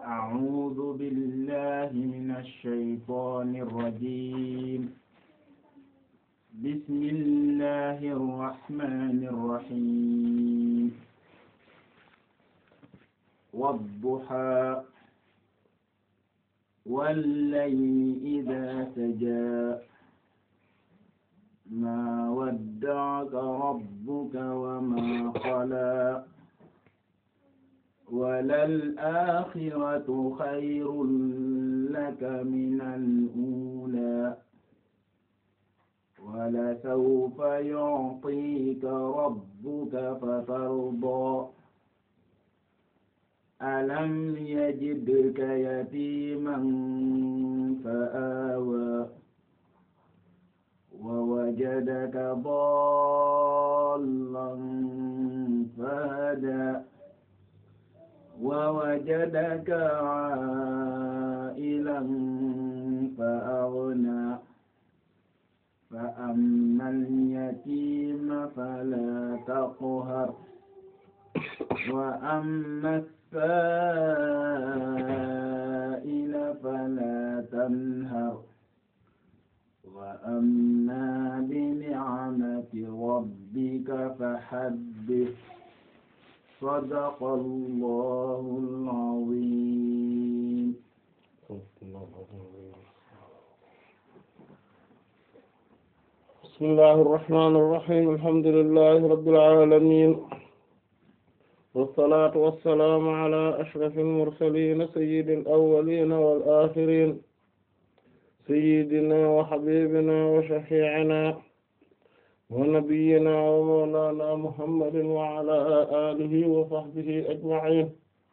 أعوذ بالله من الشيطان الرجيم بسم الله الرحمن الرحيم والضحى والليل إذا سجى ما ودعك ربك وما قلى وللآخرة خير لك من الأولى ولسوف يعطيك ربك فترضى ألم يجدك يتيما فآوى ووجدك ضالا فهدى ووجدك عائلا فأغنى فأما اليتيم فلا تقهر وأما السائل فلا تنهر وأما بنعمة ربك فحدث صدق الله العظيم بسم الله الرحمن الرحيم الحمد لله رب العالمين والصلاة والسلام على أشرف المرسلين سيد الأولين والآخرين سيدنا وحبيبنا وشفيعنا ونبينا ومولانا محمد وعلى آله وصحبه أجمعين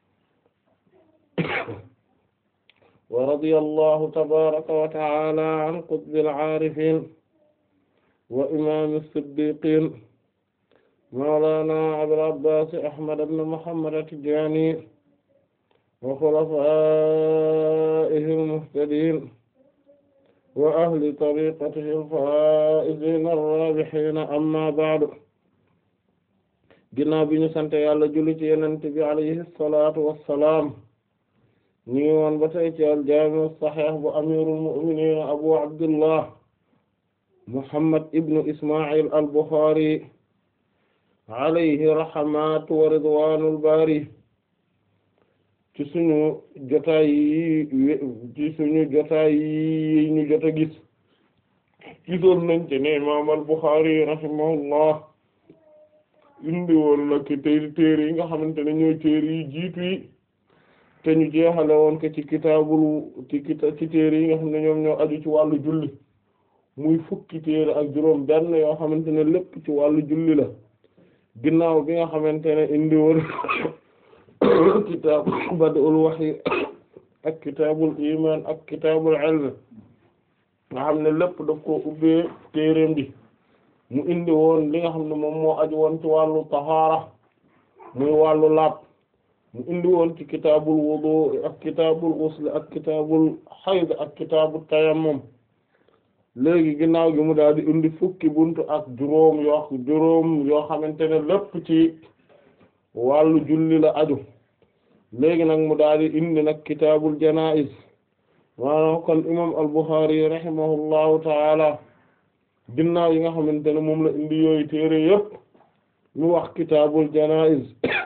ورضي الله تبارك وتعالى عن قطب العارفين وإمام الصديقين مولانا أبي العباس أحمد بن محمد التجاني وخلفائه المهتدين وأهل طريقته الفائزين الرابحين أما بعد ginnaaw bi ñu sant Yàlla julli ci Yonent bi alayhi salaatu wassalaam ñu ngi woon ba tey ci al-Jaami' as-Sahih bu amiirul mu'miniin Abu Abdullah Muhammad ibnu Isma'il al-Bukhari alayhi rahmatu wa ridwaanul baari ci suñu jotaay yi ci suñu jotaay yi ñu jota gis gisoon nañ ci ne imaam al-Bukhari rahimahullah indi woon na ki tey téere yi nga xamante ne ñooy téere yi jiitu yi te ñu jeexale woon ko ci kitaabul ci kita ci téere yi nga xam ne ñoom ñoo aju ci wàllu julli muy fukki téere ak juróom benn yoo xamante ne lépp ci wàllu julli la ginnaaw bi nga xamante ne indi woon kitaab bad'ul wahyi ak kitaabul iman ak kitaabul ilm nga xam ne lépp daf ko ubbee téereem bi mu indi woon li nga xam ne moom moo aju woon ci wàllu tahaara muy wàllu laab mu indi woon ci kitaabul wudu ak kitaabul ghusl ak kitaabul hayd ak kitaabul tayammum léegi ginnaaw gi mu daal di indi fukki buntu ak juróom yoo juróom yoo xamante ne lépp ci wàllu julli la aju léegi nag mu daal di indi nag kitaabul janaa'iz maanaam kon imam al-Bukhari rahimahullahu taala ginnaaw yi nga xamante ne moom la indi yooyu téere yëpp mu wax kitaabul janaa'iz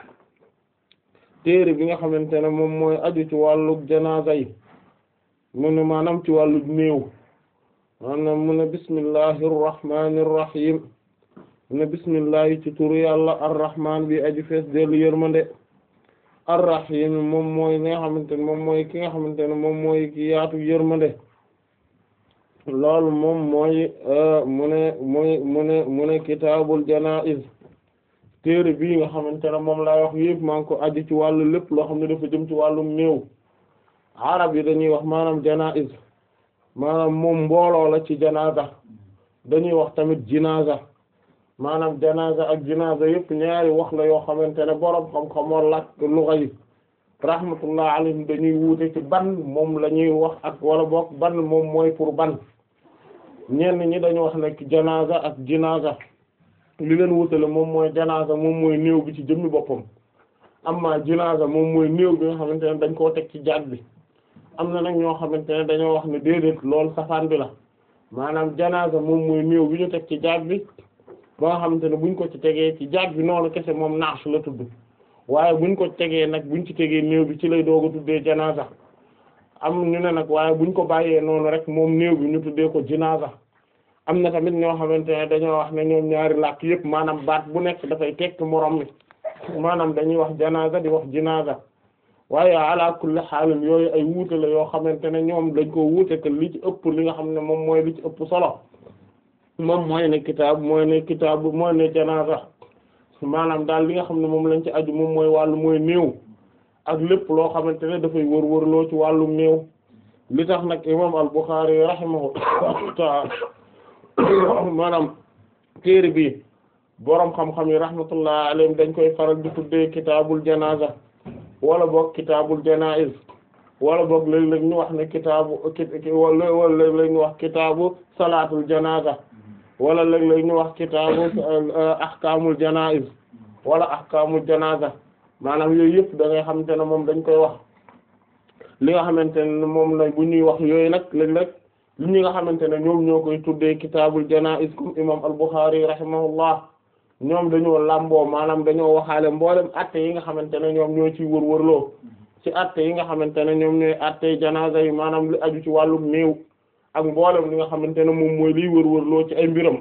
téere bi nga xamante ne moom mooy aju ci wàllu janaaza yi mu ne maanaam ci wàllu néew maanaam mu ne bismillahir rahmanir rahim mu ne bismillahi ci turu yàlla arrahman bi aju fees dellu yërmande arrahim moom mooy li nga xamante ne moom mooy ki nga xamante ne moom mooy ki yaatu yërmande loolu moom mooy mu ne muy mu ne mu ne kitaabul janaa'iz téere bii nga xamante ne moom lay wax yëpp maa ngi ko aju ci wàllu lépp loo xam ne dafa jëm ci wàllum néew arab yi dañuy wax maanaam janaa'iz maanaam moom mbooloo la ci janaza dañuy wax tamit jinaza maanaam janaza ak jinaza yëpp ñaari wax la yoo xamante ne boroom xam-xamoo làkk lugha yi rahmatullah alayhim dañuy wuute ci ban moom la ñuy wax ak wala boog ban moom mooy pour ban ñenn ñi dañu wax ne janaza ak jinaza li leen wutale moom mooy janaza moom mooy néew bi ci jëmmi boppam amma jinaasa moom mooy néew bi nga xamante ne dañ koo teg ci jaat bi am na nag ñoo xamante ne dañoo wax ne déedéet loolu safaan bi la maanaam janaasa moom mooy néew bi ñu teg ci jaat bi ba nga xamante ne buñ ko ci tegee ci jaat bi noonu kese moom naax la tudd waaye buñ ko tegee nag buñ ci tegee néew bi ci lay doog a tuddee janaasa am ñu ne nag waaye buñ ko bàyyee noonu rek moom néew bi ñu tuddee ko jinaasa am na tamit ñoo xamante ne dañoo wax ne ñoom ñaari làkk yëpp maanaam baat bu nekk dafay tekk moroom mi maanaam dañuy wax janaasa di wax jinaasa waaye ala kulli xaalin yooyu ay wuute la yoo xamante ne ñoom dañ ko wuute te li ci ëpp li nga xam ne moom mooy li ci ëpp solo moom mooy ne kitaab mooy ne kitaab mooy ne janaasa maanaam daal li nga xam ne moom lañ ci aju moom mooy wàllu mooy néew ak lépp loo xamante ne dafay wër-wër loo ci wàllu néew li tax nag imam al-Bukhari rahimahullahu ta'ala maanaam téere bi boroom xam-xam yi rahmatullah alayhim dañ koy faral di tuddee kitaabul janaza wala boog kitaabul janaiz wala boog léeg-léeg ñu wax ne kitaabu wala wala léeg-léeg ñu wax kitaabu salaatul janaza wala léeg-léeg ñu wax kitaabu ahkaamul janaiz wala ahkaamul janaza maanaam yooyu yëpp da ngay xamante ne moom dañ koy wax li nga xamante ne moom la bu ñuy wax yooyu nag léeg-léeg li ñi nga xamante ne ñoom ñoo koy tuddee kitaabul janaiz comme imam al-Bukhari rahimahullah ñoom dañoo làmboo maanaam dañoo waxaale mboolem atte yi nga xamante ne ñoom ñoo ciy wër-wërloo ci atte yi nga xamante ne ñoom ñooy atte janaza yi maanaam li aju ci wàllum néew ak mboolem li nga xamante ne moom mooy liy wër-wërloo ci ay mbiram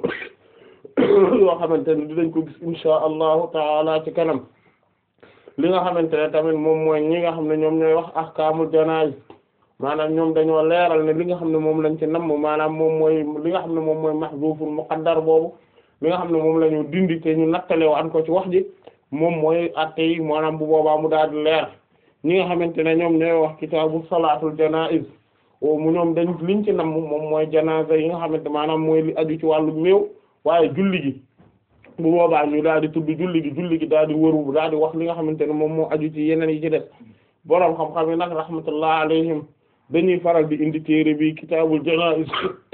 yoo xamante ne dinañ ko gis insha allahu taala ci kanam li nga xamante ne tamit moom mooy ñi nga xam ne ñoom ñooy wax ahkaamul janaa'iz maanaam ñoom dañoo leeral ne li nga xam ne moom lañ ci namm maanaam moom mooy li nga xam ne moom mooy mahzuuful muqaddar boobu li nga xam ne moom la ñu dindi te ñu nattale waan ko ci wax ji moom mooy atte yi maanaam bu boobaa mu daal di leer ñi nga xamante ne ñoom ñooy wax kitaabu salaatul janaa'iz o mu ñoom dañ liñ ci namm moom mooy janaasa yi nga xamante maanaam mooy li aju ci wàllu néew waaye julli gi bu boobaa ñu daal di tudd julli gi julli gi daal di wëru daal di wax li nga xamante ne moom moo aju ci yeneen yi ci des boroom xam-xam yi nag rahmatullah alayhim dañuy faral di indi téere bi kitaabul janaa'iz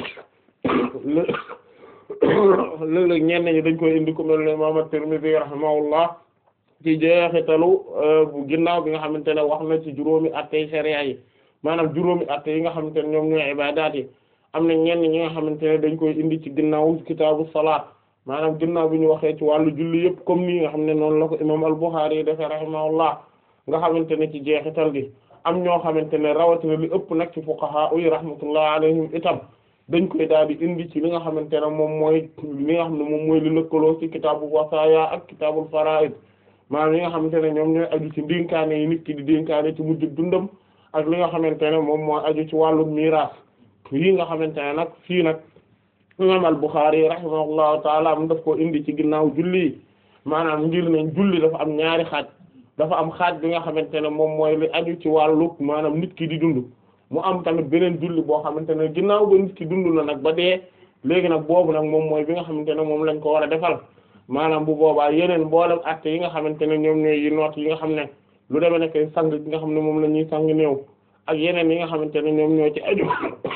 léeg-léeg ñenn ñi dañ koy indi ku mel ne imam at-Tirmidhi rahimahullah ci jeexitalu bu ginnaaw bi nga xamante ne wax na ci juróomi attey sharia yi maanaam juróomi atte yi nga xamante ne ñoom ñooy ibaadaat yi am na ñenn ñi nga xamante ne dañ koy indi ci ginnaaw kitaabu salaat maanaam ginnaaw bi ñu waxee ci wàllu julli yëpp comme nii nga xam ne noonu la ko imam al-Bukhari yi defee rahimahullah nga xamante ne ci jeexital gi am ñoo xamante ne rawatina li ëpp nag ci fuqaha yi rahmatullah alayhim itam dañ koy daal di indi ci li nga xamante ne moom mooy li nga xam ne moom mooy li lëkkaloo ci kitaabu wasaaya ak kitaabul faraa'id maanaam li nga xamante ne ñoom ñooy aju ci dénkaane yi nit ki di dénkaane ci mujj dundam ak li nga xamante ne moom mooy aju ci wàllu miraas yi nga xamante ne nag fii nag imam al-Bukhari rahimahullahu taala mu daf koo indi ci ginnaaw julli yi maanaam ngir ne julli dafa am ñaari xaaj dafa am xaaj bi nga xamante ne moom mooy li aju ci wàllu maanaam nit ki di dund mu am tamit beneen julli boo xamante ne ginnaaw ba nit ki dund na nag ba dee léegi nag boobu nag moom mooy bi nga xamante ne moom lañ ko war a defal maanaam bu boobaa yeneen mboolem acte yi nga xamante ne ñoom ñooy yi noot yi nga xam ne lu demee nekk sang gi nga xam ne moom la ñuy sang néew ak yeneen yi nga xamante ne ñoom ñoo ci aju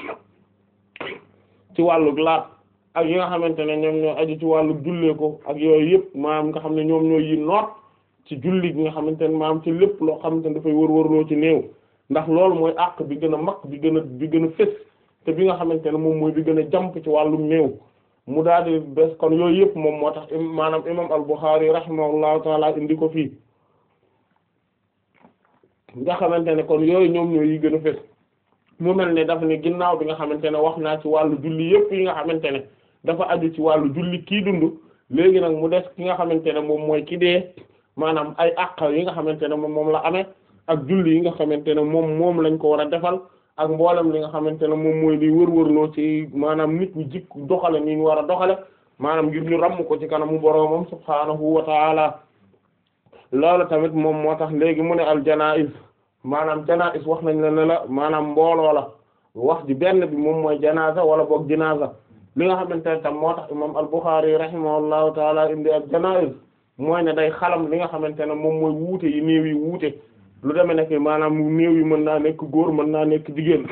ci wàllu laat ak yi nga xamante ne ñoom ñoo aju ci wàllu jullee ko ak yooyu yëpp maanaam nga xam ne ñoom ñoo yi noot ci julli gi nga xamante ne maanaam ci lépp loo xamante ne dafay wër-wërloo ci néew ndax loolu mooy àq bi gën a mag bi gën a bi gën a fés te bi nga xamante ne moom mooy bi gën a jàmp ci wàllum néew mu daal di bes kon yooyu yëpp moom moo tax maanaam imam al-Bukhari rahimahullahu taala indi ko fii nga xamante ne kon yooyu ñoom ñooy yi gën a fés mu mel ne dafa ne ginnaaw bi nga xamante ne wax naa ci wàllu julli yëpp yi nga xamante ne dafa aju ci wàllu julli kii dund léegi nag mu des ki nga xamante ne moom mooy ki dee maanaam ay àq yi nga xamante ne moom moom la amee ak julli yi nga xamante ne moom moom lañ ko war a defal ak mboolem li nga xamante ne moom mooy li wër-wërloo ci maanaam nit ñi jikk doxale ni ñu war a doxale maanaam ngir ñu ràmm ko ci kanamu boroomam subhaanahu wa ta'ala loolu tamit moom moo tax léegi mu ne al janaiz maanaam janaiz wax nañ la ne la maanaam mbooloo la wax ji benn bi moom mooy janaza wala boog jinaza li nga xamante ne tam moo tax imam al Bukhari rahimahullahu taala indi al janaiz mooy ne day xalam li nga xamante ne moom mooy wuute yi néew yi wuute lu demee nekk maanaam néew yi mën naa nekk góor mën naa nekk jigéen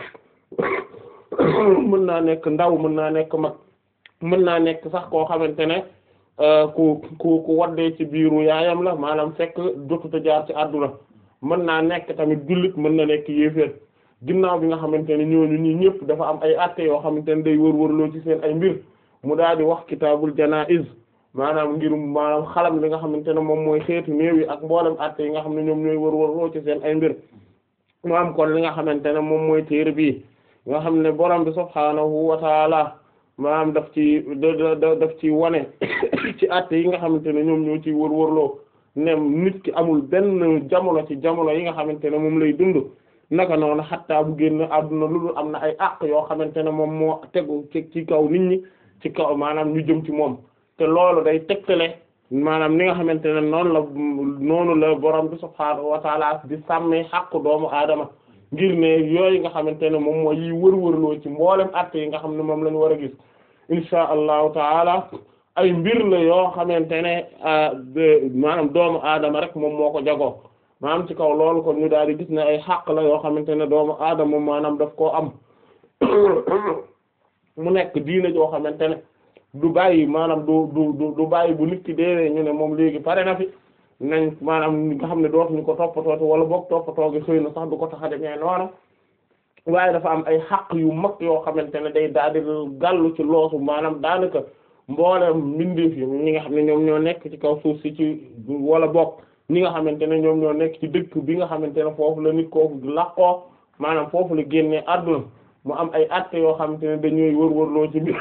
mën naa nekk ndaw mën naa nekk mag mën naa nekk sax koo xamante ne ku ku ku waddee ci biiru yaayam la maanaam fekk jotuta jaar ci àdduna mën naa nekk tamit jullit mën na nekk yéeféer ginnaaw bi nga xamante ne ñooñu ñi ñëpp dafa am ay atte yoo xamante ne day wër-wërloo ci seen ay mbir mu daal di wax kitaabul janaiz maanaam ngir maanaam xalam li nga xamante ne moom mooy xeetu néew yi ak mboolem atte yi nga xam ne ñoom ñooy wër-wërloo ci seen ay mbir mu am kon li nga xamante ne moom mooy téere bii nga xam ne borom bi subhaanahu wa taala maanaam daf ci daf ci wane ci atte yi nga xamante ne ñoom ñoo ci wër-wërloo ne nit ki amul benn jamono ci jamono yi nga xamante ne moom lay dund naka noonu xattaa bu génn àdduna lu dul am na ay àq yoo xamante ne moom moo tegu ci ci kaw nit ñi ci kaw maanaam ñu jëm ci moom te loolu day tegtale maanaam ni nga xamante ne noonu la noonu la borom bi subhaanahu wa taala di sàmmee xàqu doomu aadama ngir ne yooyu nga xamante ne moom mooy yi wër-wërloo ci mboolem àtte yi nga xam ne moom la ñu war a gis insha allahu taala ay mbir la yoo xamante ne maanaam doomu aadama rek moom moo ko jagoo maanaam ci kaw loolu kon ñu daal di gis ne ay xàq la yoo xamante ne doomu aadama maanaam daf koo am mu nekk diine joo xamante ne du bàyyi maanaam du du du bàyyi bu nit ki deewee ñu ne moom léegi pare na fi nañ maanaam nga xam ne dootuñu ko toppatoo wala boog toppatoo gi xëy na sax du ko tax a demee noonu waaye dafa am ay xàq yu mag yoo xamante ne day daal di gàllu ci loosu maanaam daanaka mboolem mbindeef yi ñi nga xam ne ñoom ñoo nekk ci kaw suuf si ci wala bokk ñi nga xamante ne ñoom ñoo nekk ci dëkk bi nga xamante ne foofu la nit kooku laqoo maanaam foofu la génnee àdduna mu am ay actes yoo xamante ne dañuy wër-wërloo ci biir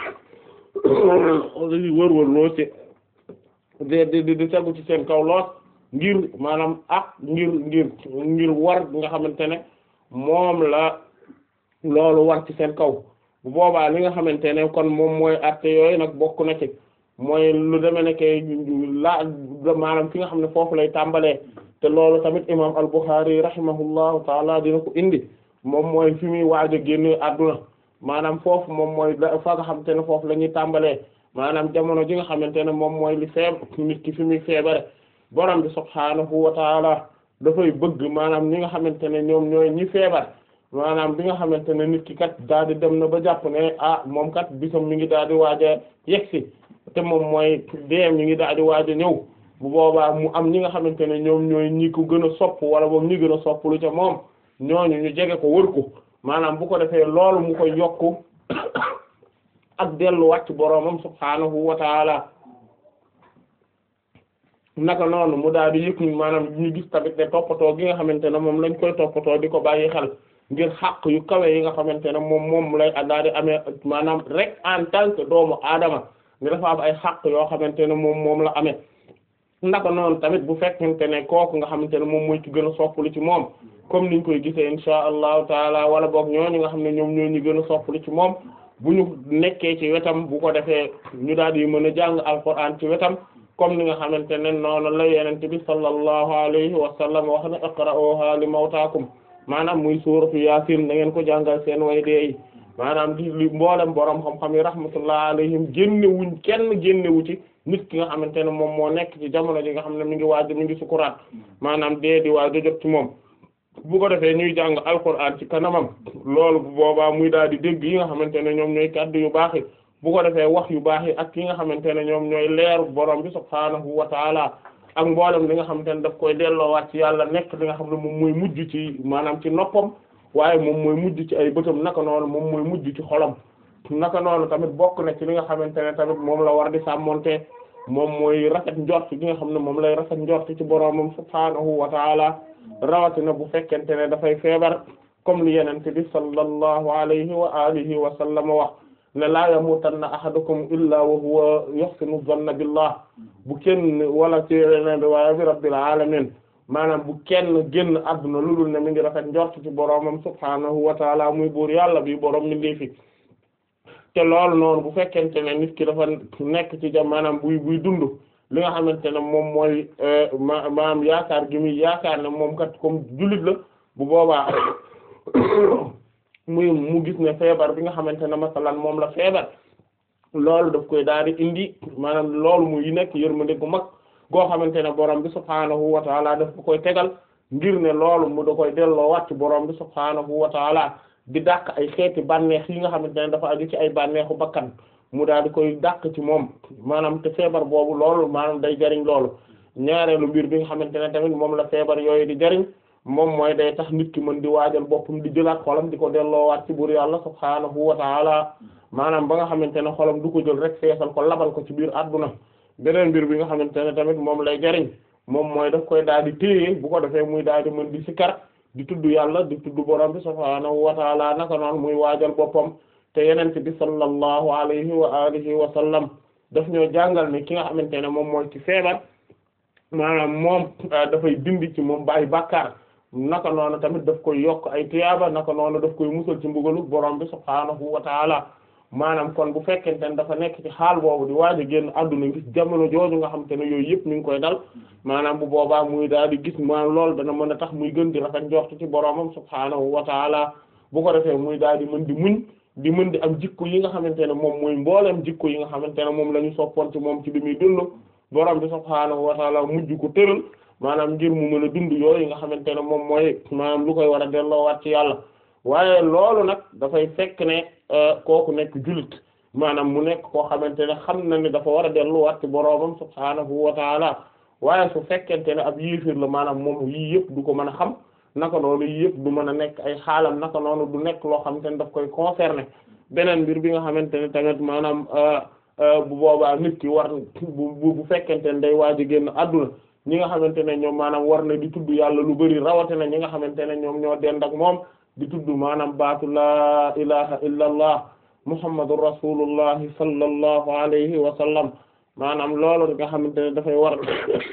wër-wërloo ci di di di tegu ci seen kaw lool ngir maanaam ak ngir ngir ngir war nga xamante ne moom la loolu war ci seen kaw bu boobaa li nga xamante ne kon moom mooy actes yooyu nag bokk na ci mooy lu deme ne kay la maanaam fi nga xam ne foofu lay tàmbalee te loolu tamit imam al-Bukhari rahimahullahu taala dina ko indi moom mooy fi muy waaj a génne àdduna maanaam foofu moom mooy fa nga xamante ne foofu la ñuy tàmbalee maanaam jamono ji nga xamante ne moom mooy li feeb nit ki fi muy feebare borom bi subhaanahu wa taala dafay bëgg maanaam ñi nga xamante ne ñoom ñooy ñi feebar maanaam bi nga xamante ne nit ki kat daal di dem na ba jàpp ne ah moom kat bisam mi ngi daal di waaj a yegsi te moom mooy dee mi ngi daal di waaj a ñëw bu boobaa mu am ñi nga xamante ne ñoom ñooy ñi ko gën a sopp wala boog ñi gën a sopp lu ca moom ñooñu ñu jege ko wër ko maanaam bu ko defee loolu mu koy yokku ak delluwaat ci boroomam subhaanahu wa taala naka noonu mu daal di yëg maanaam ñu gis tamit ne toppatoo gi nga xamante ne moom lañ koy toppatoo di ko bàyyi xel ngir xàq yu kawe yi nga xamante ne moom moom lay daal di amee maanaam rek en tant que doomu aadama nga dafa am ay xàq yoo xamante ne moom moom la amee naka noonu tamit bu fekkente ne kooku nga xamante ne moom mooy ci gën a soppali ci moom comme niñ koy gisee insha allahu taala wala boog ñooñu nga xam ne ñoom ñoo ñu gën a soppali ci moom bu ñu nekkee ci wetam bu ko defee ñu daal di mën a jàng alquran ci wetam comme ni nga xamante ne noonu la yenente bi sallallahu alayhi wa sallam wax ne iqra'uha li mawtaakum maanaam muy suuratu yaasin da ngeen ko jàngal seen way dee yi maanaam di li mboolem borom xam-xam yi rahmatullah alayhim génne wuñ kenn génne wu ci nit ki nga xamante ne moom moo nekk ci jamono ji nga xam ne mi ngi waaj mi ngi sukuraat maanaam dee di waaj a jot ci moom bu ko defee ñuy jàng alquran ci kanamam loolu bu boobaa muy daal di dégg yi nga xamante ne ñoom ñooy kaddu yu baax yi bu ko defee wax yu baax yi ak yi nga xamante ne ñoom ñooy leeru borom bi subhaanahu wa taala ak mboolem li nga xamante ne daf koy delloowaat ci yàlla nekk li nga xam ne moom mooy mujj ci maanaam ci noppam waaye moom mooy mujj ci ay bëtam naka noonu moom mooy mujj ci xolam naka noonu tamit bokk na ci li nga xamante ne tamit moom la war di sàmmonte moom mooy rafet njort gi nga xam ne moom lay rafet njort ci boromam subhaanahu wa taala rawatina bu fekkente ne dafay feebar comme li yenente bi sallallahu alayhi wa alihi wa sallam wax ne laa yamutanna ahadukum illa wa huwa yuhsinu dhanna billah bu kenn wala ci yeneen waaye bi rabbil alamin maanaam bu kenn génn adduna lu dul ne mi ngi rafet njort ci boromam subhaanahu wa taala muy buur yàlla bi borom mi ngi fi te loolu noonu bu fekkente ne nit ki dafa nekk ci jam maanaam buy buy dund li nga xamante ne moom mooy ma maanaam yaakaar gi muy yaakaar ne moom kat comme jullit la bu boobaa muy mu gis ne feebar bi nga xamante ne masalan moom la feebar loolu daf koy daal di indi maanaam loolu muy nekk yërmande gu mag goo xamante ne borom bi subhaanahu wa taala daf ko koy tegal ngir ne loolu mu da koy delloo wàcc borom bi subhaanahu wa taala di dàq ay xeeti bànneex yi nga xamante ne dafa aju ci ay bànneexu bakkan mu daal di koy dàq ci moom maanaam te feebar boobu loolu maanaam day jariñ loolu ñaareelu mbir bi nga xamante ne tamit moom la feebar yooyu di jariñ moom mooy day tax nit ki mën di waajal boppam di jëlaat xolam di ko delloowaat ci buur yàlla subhaanahu wa taala maanaam ba nga xamante ne xolam du ko jël rek feesal ko labal ko ci biir adduna beneen mbir bi nga xamante ne tamit moom lay jariñ moom mooy daf koy daal di téye bu ko defee muy daal di mën di sikar di tudd yàlla di tudd borom bi subhaanahu wa taala naka noonu muy waajal boppam te yeneen bi sallallahu alayhi wa alihi wa sallam daf ñoo jàngal ne ki nga xamante ne moom mooy ci feebar maanaam moom dafay dindi ci moom bàyyi bàkkaar naka noonu tamit daf koy yokk ay tiyaaba naka noonu daf koy musal ci mbugalu borom bi subhaanahu wa taala maanaam kon bu fekkente ne dafa nekk ci xaal boobu di waaj a génn àdduna ngis jamono jooju nga xam te ne yooyu yëpp mi ngi koy dal maanaam bu boobaa muy daal di gis maanaam loolu dana mën a tax muy gën di rafet njort ci boromam subhaanahu wa taala bu ko defee muy daal di mën di muñ di mën di am jikko yi nga xamante ne moom mooy mbooleem jikko yi nga xamante ne moom la ñu soppoon ci moom ci bi muy dund borom bi subhaanahu wa taala mujj ko tëral maanaam ngir mu mën a dund yooyu nga xamante ne moom mooy maanaam lu koy war a delloowaat ci yàlla waaye loolu nag dafay fekk ne kooku nekk jullit maanaam mu nekk koo xamante ne xam na ni dafa war a delluwaat ci boroomam subhaanahu wa taala waaye su fekkente ne ab yéefir la maanaam moom yii yëpp du ko mën a xam naka noonu yii yëpp du mën a nekk ay xaalam naka noonu du nekk loo xamante ne daf koy concerner beneen mbir bi nga xamante ne tamit maanaam bu boobaa nit ki war bu bu fekkente ne day waaj a génn àdduna ñi nga xamante ne ñoom maanaam war na di tudd yàlla lu bari rawatina ñi nga xamante ne ñoom ñoo dend ak moom di tudd maanaam baatu laa ilaha illa allah muhammadu rasulullahi sallallahu alayhi wa sallam maanaam loolu nga xamante ne dafay waral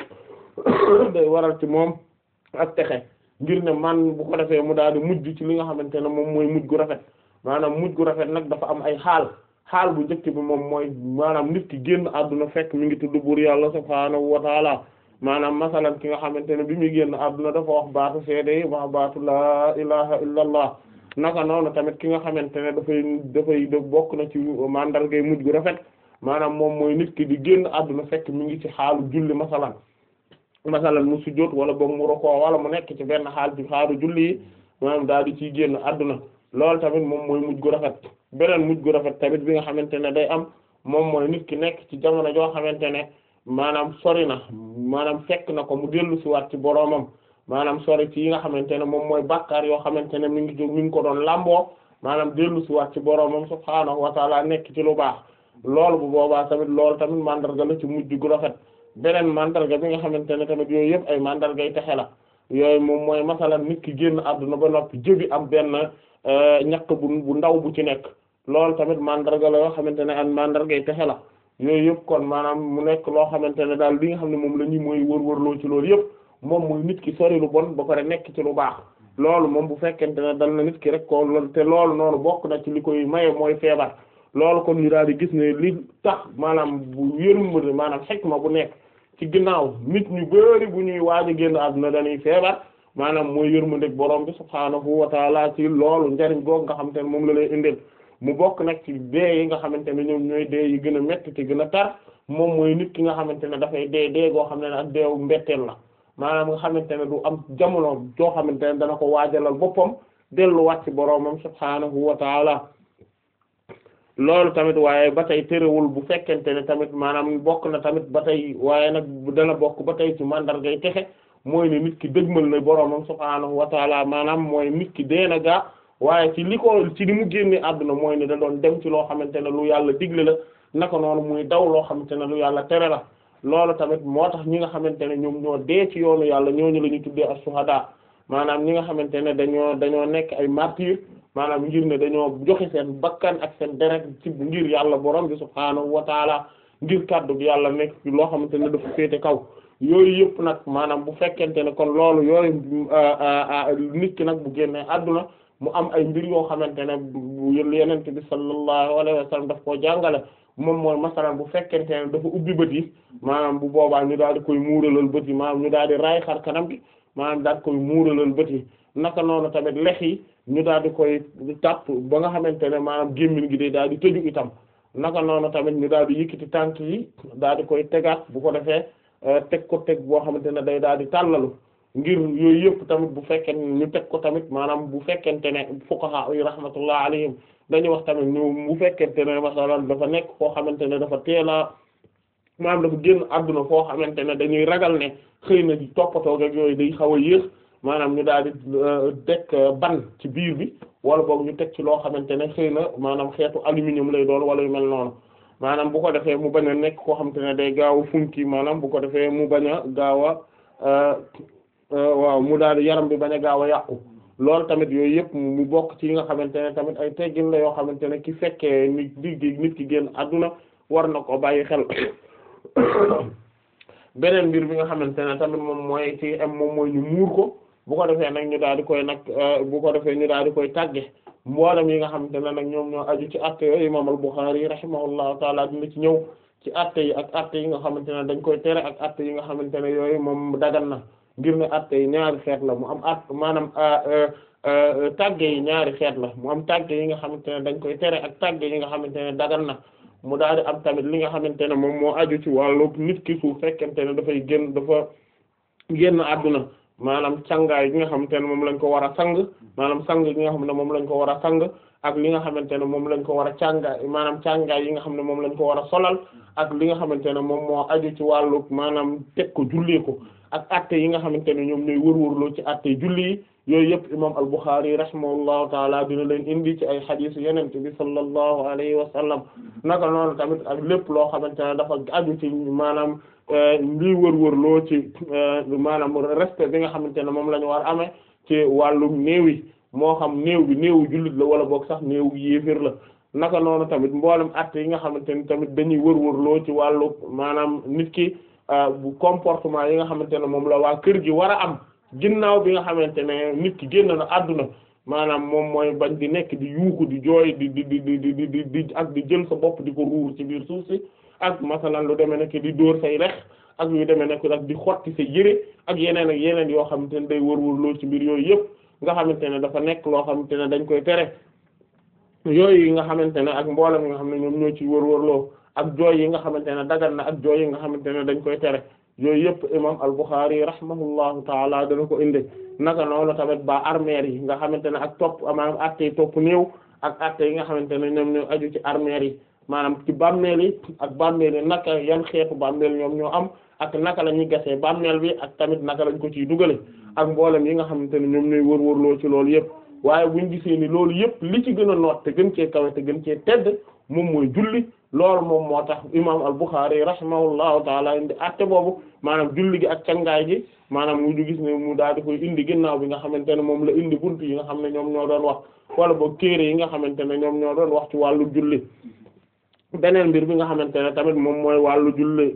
day waral ci moom ak texe ngir ne man bu ko defee mu daal di mujj ci li nga xamante ne moom mooy mujj gu rafet maanaam mujj gu rafet nag dafa am ay xaal xaal bu njëkk bi moom mooy maanaam nit ki génn àdduna fekk mi ngi tudd buur yàlla subhaanahu wa taala maanaam masalan ki nga xamante ne bi muy génn àdduna dafa wax baatu seede yi wax baatu laa ilaha illa allah naka noonu tamit ki nga xamante ne dafay dafay da bokk na ci mandargay mujj gu rafet maanaam moom mooy nit ki di génn àdduna fekk mi ngi ci xaalu julli masalan masalan mu sujjóot wala boog mu rokoo wala mu nekk ci benn xaal ci xaalu julli yi maanaam daal di ciy génn àdduna loolu tamit moom mooy mujj gu rafet beneen mujj gu rafet tamit bi nga xamante ne day am moom mooy nit ki nekk ci jamono joo xamante ne maanaam sori na maanaam fekk na ko mu dellu si waat ci boroomam maanaam sori ci yi nga xamante ne moom mooy bàkkaar yoo xamante ne mi ngi jóg mi ngi ko doon lamboo maanaam dellu si waat ci boroomam subhaanahu wa taala nekk ci lu baax loolu bu boobaa tamit loolu tamit mandarga la ci mujj gu rafet beneen mandarga bi nga xamante ne tamit yooyu yëpp ay mandarga yi texe la yooyu moom mooy masalan nit ki génn àdduna ba noppi jëbi am benn ñaq bu bu ndaw bu ci nekk loolu tamit mandarga la yoo xamante ne an mandarga yi texe la yooyu yëpp kon maanaam mu nekk loo xamante ne daal li nga xam ne moom la ñuy mooy wër-wërloo ci loolu yëpp moom muy nit ki sori lu bon ba pare nekk ci lu baax loolu moom bu fekkente ne dal na nit ki rek ko loolu te loolu noonu bokk na ci li koy maye mooy feebar loolu kon ñu daal di gis ne li tax maanaam bu yërmande maanaam xikma bu nekk ci ginnaaw nit ñu bari bu ñuy waaj a génn àdduna dañuy feebar maanaam mooy yërmande borom bi subhaanahu wa taala ci loolu njariñ goog nga xam te ne moom la lay indil mu bokk nag ci dee yi nga xamante ne ñoom ñooy dee yi gën a metti te gën a tar moom mooy nit ki nga xamante ne dafay dee dee goo xam ne ak deewu mbetteel la maanaam nga xamante ne du am jamono joo xamante ne dana ko waajalal boppam delluwaat ci boroomam subhaanahu wa taala loolu tamit waaye ba tey terewul bu fekkente ne tamit maanaam bokk na tamit ba tey waaye nag dana bokk ba tey ci mandargay texe mooy ne nit ki dëgmal na boroomam subhaanahu wa taala maanaam mooy nit ki dee na gaa waaye ci li ko ci li mu génne àdduna mooy ne da doon dem ci loo xamante ne lu yàlla digle la naka noonu muy daw loo xamante ne lu yàlla tere la loolu tamit moo tax ñi nga xamante ne ñoom ñoo dee ci yoonu yàlla ñooñu la ñu tuddee as-suhada maanaam ñi nga xamante ne dañoo dañoo nekk ay martyr maanaam ngir ne dañoo joxe seen bakkan ak seen deret ci ngir yàlla borom bi subhaanahu wa taala ngir kàddu gi yàlla nekk ci loo xamante ne dafa féete kaw yooyu yëpp nag maanaam bu fekkente ne kon loolu yooyu nit ki nag bu génnee àdduna mu am ay mbir yoo xamante ne bu yenente bi sallallahu alayhi wa sallam daf koo jàngale moom mooy masalan bu fekkente ne dafa ubbi bët yi maanaam bu boobaa ñu daal di koy muuralal bët yi maanaam ñu daal di raay xar kanam gi maanaam daal di koy muuralal bët yi naka noonu tamit lex yi ñu daal di koy tàpp ba nga xamante ne maanaam gémmiñ gi day daal di tëju itam naka noonu tamit ñu daal di yëkkati tànk yi daal di koy tegaat bu ko defee teg ko teg boo xamante ne day daal di tàllalu ngir yooyu yëpp tamit bu fekkee ñu teg ko tamit maanaam bu fekkente ne fuqaha yi rahmatullah alayhim dañuy wax tamit ñu bu fekkente ne masalan dafa nekk foo xamante ne dafa teela maanaam dafa génn àdduna foo xamante ne dañuy ragal ne xëy na di toppatoo ak yooyu day xaw a yéex maanaam ñu daal di teg ban ci biir bi wala boog ñu teg ci loo xamante ne xëy na maanaam xeetu aluminium lay doon wala yu mel noonu maanaam bu ko defee mu bañ a nekk koo xamante ne day gaaw a funki maanaam bu ko defee mu bañ a gaaw a waaw mu daal di yaram bi bañ a gaaw a yàqu loolu tamit yooyu yëpp mu bokk ci yi nga xamante ne tamit ay teggin la yoo xamante ne ki fekkee nit di nit ki génn àdduna war na ko bàyyi xel beneen mbir bi nga xamante ne tamit moom mooy ci am moom mooy ñu muur ko bu ko defee nag ñu daal di koy nag bu ko defee ñu daal di koy tàgge mboolem yi nga xamante ne nag ñoom ñoo aju ci atte yooyu imam al-Bukhari rahimahullahu taala dina ci ñëw ci atte yi ak atte yi nga xamante ne dañ koy tere ak atte yi nga xamante ne yooyu moom dagan na ngir ne atte yi ñaari xeet la mu am at maanaam tàgge yi ñaari xeet la mu am tàgge yi nga xamante ne dañ koy tere ak tàgge yi nga xamante ne dagan na mu daal di am tamit li nga xamante ne moom moo aju ci wàllu nit ki su fekkente ne dafay génn dafa génn àdduna maanaam cangaay gi nga xamante ne moom lañ ko war a sang maanaam sang gi nga xam ne moom lañ ko war a sang ak li nga xamante ne moom lañ ko war a càngaay maanaam càngaay yi nga xam ne moom lañ ko war a solal ak li nga xamante ne moom moo aju ci wàllu maanaam teg ko jullee ko ak atte yi nga xamante ne ñoom ñooy wërwërloo ci atte julli yi yooyu yëpp imam al-Bukhari rahimahullahu taala dina leen indi ci ay xadiis yeneen bi sallallahu alayhi wa sallam naka noonu tamit ak lépp loo xamante ne dafa aju ci maanaam lii wërwërloo ci maanaam respect bi nga xamante ne moom la ñu war a amee ci wàllum néew yi moo xam néew bi néewu jullit la wala boog sax néew yéefir la naka noonu tamit mboolem atte yi nga xamante ne tamit dañuy wërwërloo ci wàllu maanaam nit ki bu comportement yi nga xamante ne moom la waa kër gi war a am ginnaaw bi nga xamante ne nit ki génn na àdduna maanaam moom mooy bañ di nekk di yuuxu di jooy di di di di di di di ak di jël sa bopp di ko ruur ci biir suuf si ak masalan lu demee nekk di dóor say rex ak yu demee nekk ak di xotti sa yëre ak yeneen ak yeneen yoo xamante ne day wër-wër lool ci biir yooyu yëpp nga xamante ne dafa nekk loo xamante ne dañ koy tere yooyu yi nga xamante ne ak mboolem yi nga xam ne ñoom ñoo ci wër-wër loo ak jooy yi nga xamante ne dagan na ak jooy yi nga xamante ne dañ koy tere yooyu yëpp imam al-Bukhari rahimahullahu taala dana ko indi naka noonu tamit ba armeer yi nga xamante ne ak topp maanaam atte yi topp néew ak atte yi nga xamante ne ñoom ñoo aju ci armeer yi maanaam ci bàmmeel yi ak bàmmeel yi naka yan xeetu bàmmeel ñoom ñoo am ak naka la ñuy gasee bàmmeel bi ak tamit naka lañ ko ciy dugale ak mboolem yi nga xamante ne ñoom ñooy wër-wërloo ci loolu yëpp waaye buñ gisee ni loolu yëpp li ci gën a noot te gën cee kawe te gën cee tedd moom mooy julli loolu moom moo tax imam al-Bukhari rahimahullahu taala indi atte boobu maanaam julli gi ak cangaay gi maanaam mu gis ne mu daal di koy indi ginnaaw bi nga xamante ne moom la indi buntu yi nga xam ne ñoom ñoo doon wax wala boog téere yi nga xamante ne ñoom ñoo doon wax ci wàllu julli beneen mbir bi nga xamante ne tamit moom mooy wàllu julli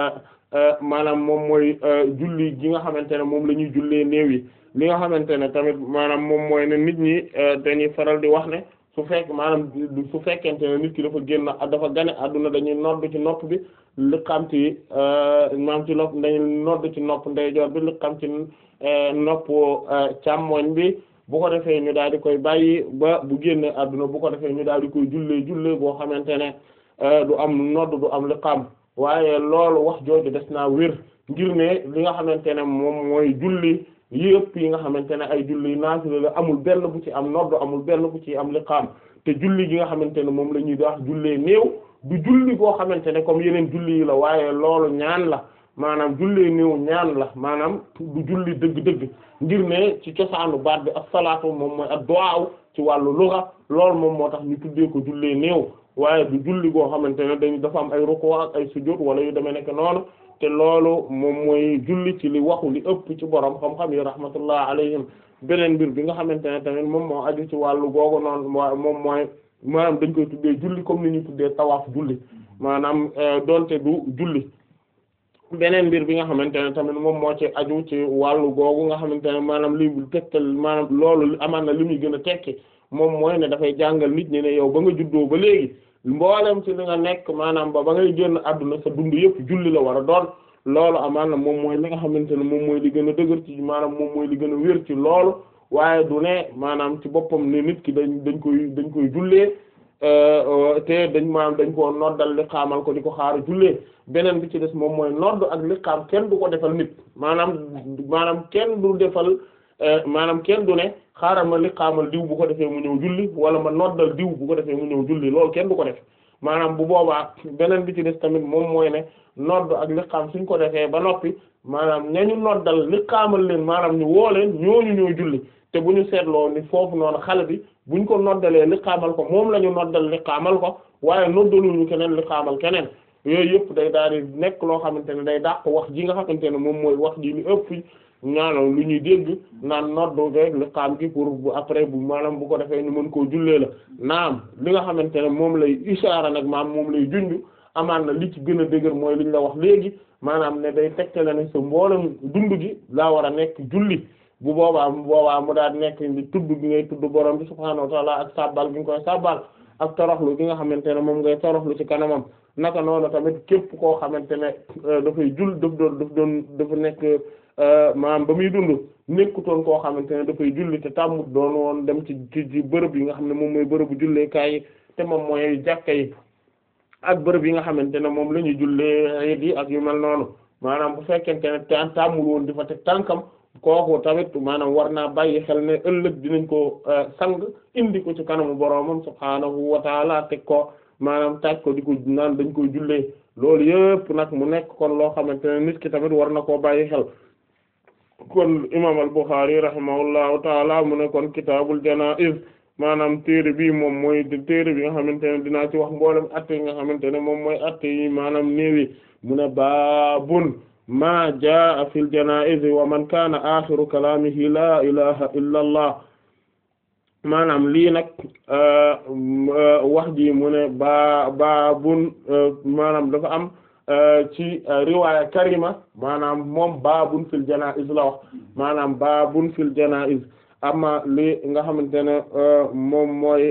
maanaam moom mooy julli gi nga xamante ne moom la ñuy jullee néew yi li nga xamante ne tamit maanaam moom mooy ne nit ñi dañuy faral di wax ne su fekk maanaam su fekkente ne nit ki dafa génn dafa gane àdduna dañuy nodd ci nopp bi liqam ci maanaam ci nopp dañuy nodd ci nopp ndeyjoor bi liqam ci nopp càmmoñ bi bu ko defee ñu daal di koy bàyyi ba bu génne àdduna bu ko defee ñu daal di koy jullee jullee boo xamante ne du am nodd du am liqam waaye loolu wax jooju des naa wér ngir ne li nga xamante ne moom mooy julli yëpp yi nga xamante ne ay julli naafila la amul benn bu ci am nodd amul benn bu ci am liqaam te julli gi nga xamante ne moom la ñuy wax jullee néew du julli boo xamante ne comme yeneen julli yi la waaye loolu ñaan la maanaam jullee néew ñaan la maanaam du julli dëgg-dëgg ngir ne ci cosaanu baat bi as-salaatu moom mooy ad-du'a ci wàllu lugha loolu moom moo tax ñu tuddee ko jullee néew waaye du julli goo xamante ne dañ dafa am ay ruku ak ay sujud wala yu demee nekk noonu te loolu moom mooy julli ci li waxu li ëpp ci borom xam-xam yi rahmatullah alayhim beneen mbir bi nga xamante ne tamit moom moo aju ci wàllu googu noonu moom mooy maanaam dañ koy tuddee julli comme ni ñuy tuddee tawaaf julli maanaam donte du julli beneen mbir bi nga xamante ne tamit moom moo ci aju ci wàllu googu nga xamante ne maanaam li tegtal maanaam loolu amaan na li muy gën a tekki moom mooy ne dafay jàngal nit ñi ne yow ba nga juddoo ba léegi mboolem ci li nga nekk maanaam ba ba ngay génn àdduna sa dund yëpp julli la war a doon loolu amaan na moom mooy li nga xamante ne moom mooy li gën a dëgër ci maanaam moom mooy li gën a wér ci loolu waaye du ne maanaam ci boppam ne nit ki dañ dañ koy dañ koy jullee te dañ maanaam dañ koo noddal li xaamal ko di ko xaar jullee beneen bi ci des moom mooy nodd ak li xaam kenn du ko defal nit maanaam maanaam kenn du defal maanaam kenn du ne xaaral ma li xaamal diw bu ko defee mu ñëw julli wala ma noddal diw bu ko defee mu ñëw julli loolu kenn du ko def maanaam bu boobaa beneen bi ci des tamit moom mooy ne nodd ak li xaam suñ ko defee ba noppi maanaam ñañu noddal li xaamal leen maanaam ñu woo leen ñooñu ñooy julli te bu ñu seetloo ni foofu noonu xale bi buñ ko noddalee li xaamal ko moom la ñu noddal li xaamal ko waaye noddaluñu keneen li xaamal keneen yooyu yëpp day daal di nekk loo xamante ne day dàq wax ji nga xamante ne moom mooy wax ji li ëpp ñaanal lu ñuy dégg naan noddu rek li xaam ki pour bu après bu maanaam bu ko defee ñu mën koo jullee la naam li nga xamante ne moom lay ishaara nag maam moom lay junj amaan na li ci gën a dëgër mooy liñ la wax léegi maanaam ne day tegtale ne sa mboolem dund gi laa war a nekk julli bu boobaa bu boobaa mu daal nekk di tudd gi ngay tudd borom bi subhaanahu wa ta'ala ak sabbal gi nga koy sabbal ak toroxlu gi nga xamante ne moom ngay toroxlu ci kanamam naka noonu tamit képp koo xamante ne dafay jul daf doon daf doon dafa nekk maanaam ba muy dund nekkutoon koo xamante ne dafay julli te tàmmut doon woon dem ci ci ci bërëb yi nga xam ne moom mooy bërëbu julleekaay yi te moom mooy jàkka yi ak bërëb yi nga xamante ne moom la ñuy jullee yi ak yu mel noonu maanaam bu fekkente ne te tàmmul woon di fa teg tànkam kooku tamit maanaam war naa bàyyi xel ne ëllëg dinañ ko sang indi ko ci kanamu boroomam subhaanahu wa taala teg ko maanaam taaj ko di ko naan dañ koy jullee loolu yëpp nag mu nekk kon loo xamante ne nit ki tamit war na koo bàyyi xel kon imam al-Bukhari rahimahullahu taala mu ne kon kitaabul janaa'iz maanaam téere bi moom mooy téere bi nga xamante ne dinaa ci wax mboolem atte yi nga xamante ne moom mooy atte yi maanaam néewi mu ne baabun ma jaa fil janaa'iz wa man kaana aaxiru kalaamihi laa ilaha illa allah maanaam lii nag wax ji mu ne baa baabun maanaam dafa am ci riwaaya karima maanaam moom baabun fil janaa'iz la wax maanaam baabun fil janaa'iz amma li nga xamante ne moom mooy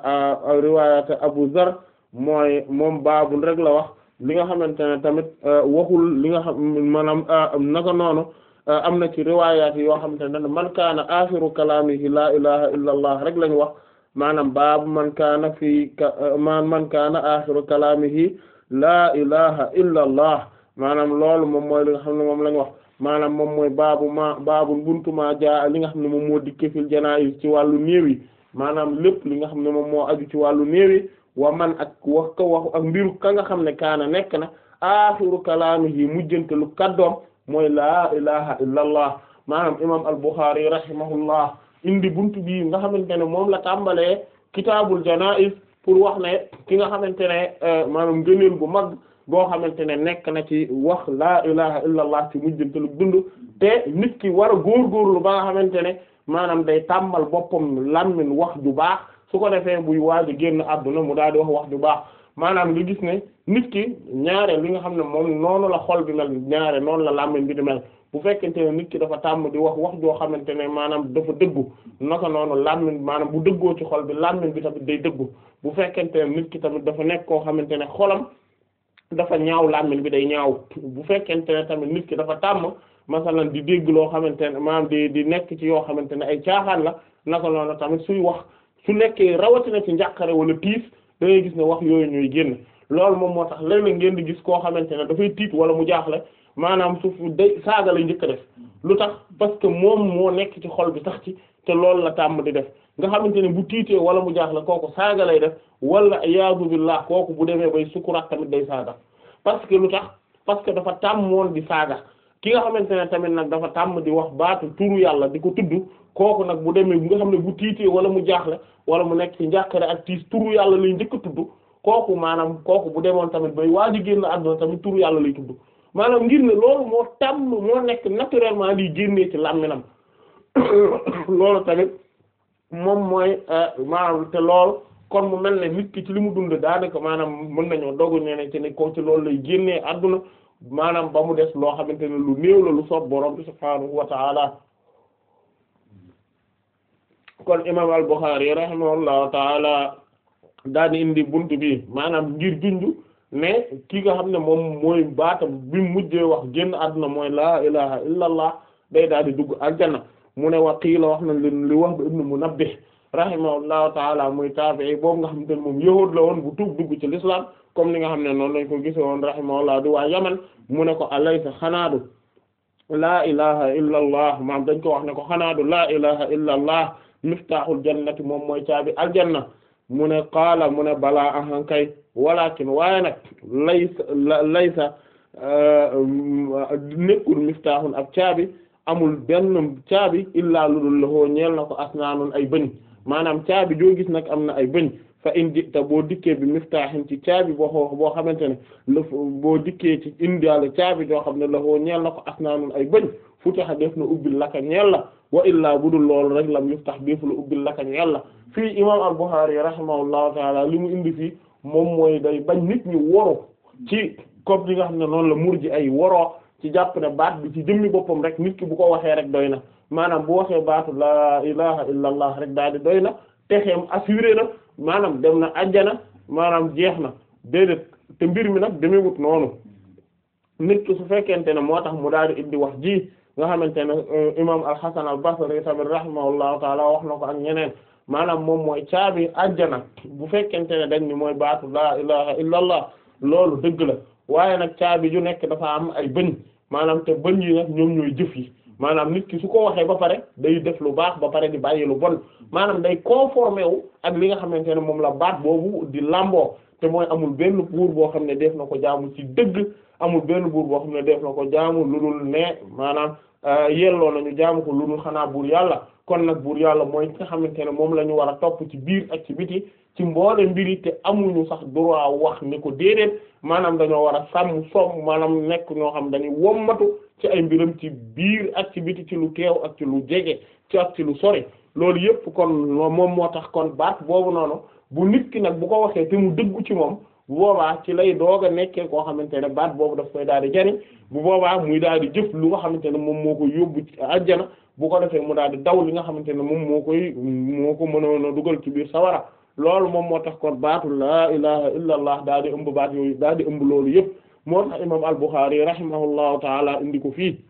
riwaayata Abu Zar mooy moom baabun rek la wax li nga xamante ne tamit waxul li nga xam maanaam naka noonu am na ci riwaayaat yoo xamante ne man kaana axiru kalaamihi laa ilaha illa allah rek lañu wax maanaam baabu man kaana fii man man kaana axiru kalaamihi laa ilaha illa allah maanaam loolu moom mooy li nga xam ne moom lañu wax maanaam moom mooy baabu ma baabu buntu ma jaa li nga xam ne moom moo dikke fil janaa'iz ci wàllu néew yi maanaam lépp li nga xam ne moom moo aju ci wàllu néew yi wa man ak wax ka waxu ak mbiru ka nga xam ne kaana nekk na axiru kalaamihi mujjantelu kaddoom mooy laa ilaha illa allah maanaam imam al-Bukhari rahimahullah indi buntu bi nga xamante ne moom la tàmbalee kitaabul janaa'iz pour wax ne ki nga xamante ne maanaam ngëneel bu mag boo xamante ne nekk na ci wax laa ilaha illa allah ci mujjantelu dund te nit ki war a góorgóorlu ba nga xamante ne maanaam day tàmmal boppam lammin wax ju baax su ko defee buy waaj a génn àdduna mu daal di wax wax ju baax maanaam nga gis ne nit ki ñaare li nga xam ne moom noonu la xol bi mel ñaare noonu la làmmiñ bi di mel bu fekkente ne nit ki dafa tàmm di wax wax joo xamante ne maanaam dafa dëggu naka noonu làmmiñ maanaam bu dëggoo ci xol bi làmmiñ bi tamit day dëggu bu fekkente ne nit ki tamit dafa nekk koo xamante ne xolam dafa ñaaw làmmiñ bi day ñaaw bu fekkente ne tamit nit ki dafa tàmm masalan di dégg loo xamante ne maanaam di di nekk ci yoo xamante ne ay caaxaan la naka noonu tamit suy wax su nekkee rawatina ci njàqare wala tiis da ngay gis ne wax yooyu ñuy génn loolu moom moo tax léeg-léeg ngeen di gis koo xamante ne dafay tiit wala mu jaaxle maanaam su day saaga lay njëkk a def lu tax parce que moom moo nekk ci xol bi tax ci te loolu la tàmm di def nga xamante ne bu tiitee wala mu jaaxle kooku saaga lay def wala iyaazu billah kooku bu demee bay sukuraat tamit day saaga parce que lu tax parce que dafa tàmm woon di saaga ki nga xamante ne tamit nag dafa tàmm di wax baatu turu yàlla di ko tudd kooku nag bu demee bu nga xam ne bu tiitee wala mu jaaxle wala mu nekk ci njàqare ak tiis turu yàlla lay njëkk a tudd kooku maanaam kooku bu demoon tamit bay waa ji génn àdduna tamit turu yàlla lay tudd maanaam ngir ne loolu moo tàmm moo nekk naturellement liy génnee ci làmminam loolu tamit moom mooy maanaam te loolu kon mu mel ne nit ki ci li mu dund daanaka maanaam mën nañoo dogu ne ci ne ko ci loolu lay génnee àdduna maanaam ba mu des loo xamante ne lu néew la lu soob borom bi subhaanahu wa ta'ala kon imam al-Bukhari rahimahullahu ta'ala daal di indi buntu bi maanaam ngir junju ne ki nga xam ne moom mooy baatam bi mu mujjee wax génn àdduna mooy laa ilaha illa allah day daal di dugg aljanna mu ne wa qiila wax na li li wax ba ibnu Munabbih rahimahullahu taala muy taabi'i boobu nga xamante ne moom yahuud la woon bu tuub dugg ci l'islam comme ni nga xam ne noonu lañ ko gise woon rahimahullah di waa yaman mu ne ko alaysa xanaadu laa ilaha illa allah maam dañ ko wax ne ko xanaadu laa ilaha illa allah miftaaxul jannati moom mooy caabi aljanna mu ne qaala mu ne balaa ahan kay walakin waaye nag laysa laysa nekkul miftaaxun ab caabi amul benn caabi illaa lu dul lahoo ñeel na ko asnaanun ay bëñ maanaam caabi joo gis nag am na ay bëñ fa in jita boo dikkee bi miftaaxin ci caabi boo xoo boo xamante ne la boo dikkee ci indiale caabi joo xam ne lahoo ñeel na ko asnaanun ay bëñ futaxa def na ubbil laka ñeel la wa illaa budul loolu rek lam yuftax def la ubbil laka ñeel la fii imam al-Bukhari rahimahullahu taala li mu indi fii moom mooy day bañ nit ñi woru ci comme li nga xam ne noonu la murji ay woroo ci jàpp ne baat bi ci jëmmi boppam rek nit ki bu ko waxee rek doy na maanaam bu waxee baatu laa ilaha illa allah rek daal di doy na texeem assuré na maanaam dem na ajjana maanaam jeex na déedéet te mbir mi nag demewut noonu nit ki su fekkente ne moo tax mu daal di indi wax ji nga xamante ne imam al-Hasan al-Basri tamit rahimahullahu taala wax na ko ak ñeneen maanaam moom mooy caabi ajjana bu fekkente ne dañ ni mooy baatu laa ilaha illa allah loolu dëgg la waaye nag caabi ju nekk dafa am ay bëñ maanaam te bëñ yi nag ñoom ñooy jëf yi maanaam nit ki su ko waxee ba pare day def lu baax ba pare di bàyyi lu bon maanaam day conformé wu ak li nga xamante ne moom la baat boobu di lamboo te mooy amul benn buur boo xam ne def na ko jaamu ci dëgg amul benn buur boo xam ne def na ko jaamu lu dul ne maanaam yelloo nañu jaamu ko lu dul xanaa buur yàlla kon nag buur yàlla mooy nga xamante ne moom la ñu war a topp ci biir ak ci biti ci mboole mbiri te amuñu sax droit wax ni ko déedéet maanaam dañoo war a sàmm somm maanaam nekk ñoo xam dañuy wommatu ci ay mbiram ci biir ak ci biti ci lu teew ak ci lu jege ci ak ci lu sori loolu yëpp kon moom moo tax kon baat boobu noonu bu nit ki nag bu ko waxee te mu dëggu ci moom bu boobaa ci lay doog a nekkee koo xamante ne baat boobu daf koy daal di jariñ bu boobaa muy daal di jëf lu nga xamante ne moom moo koy yóbbu ci àjjana bu ko defee mu daal di daw li nga xamante ne moom moo koy moo ko mënoon a dugal ci biir sawara loolu moom moo tax kon baatu laa ilaha illa allah daal di ëmb baat yooyu daal di ëmb loolu yëpp moo tax imam al-Bukhari rahimahullahu taala indi ko fii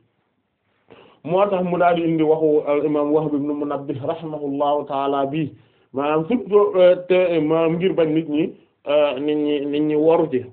moo tax mu daal di indi waxu al imam Wahb ibn Munabbih rahimahullahu taala bii maanaam surtout te maanaam ngir bañ nit ñi nit ñi nit ñi waru ci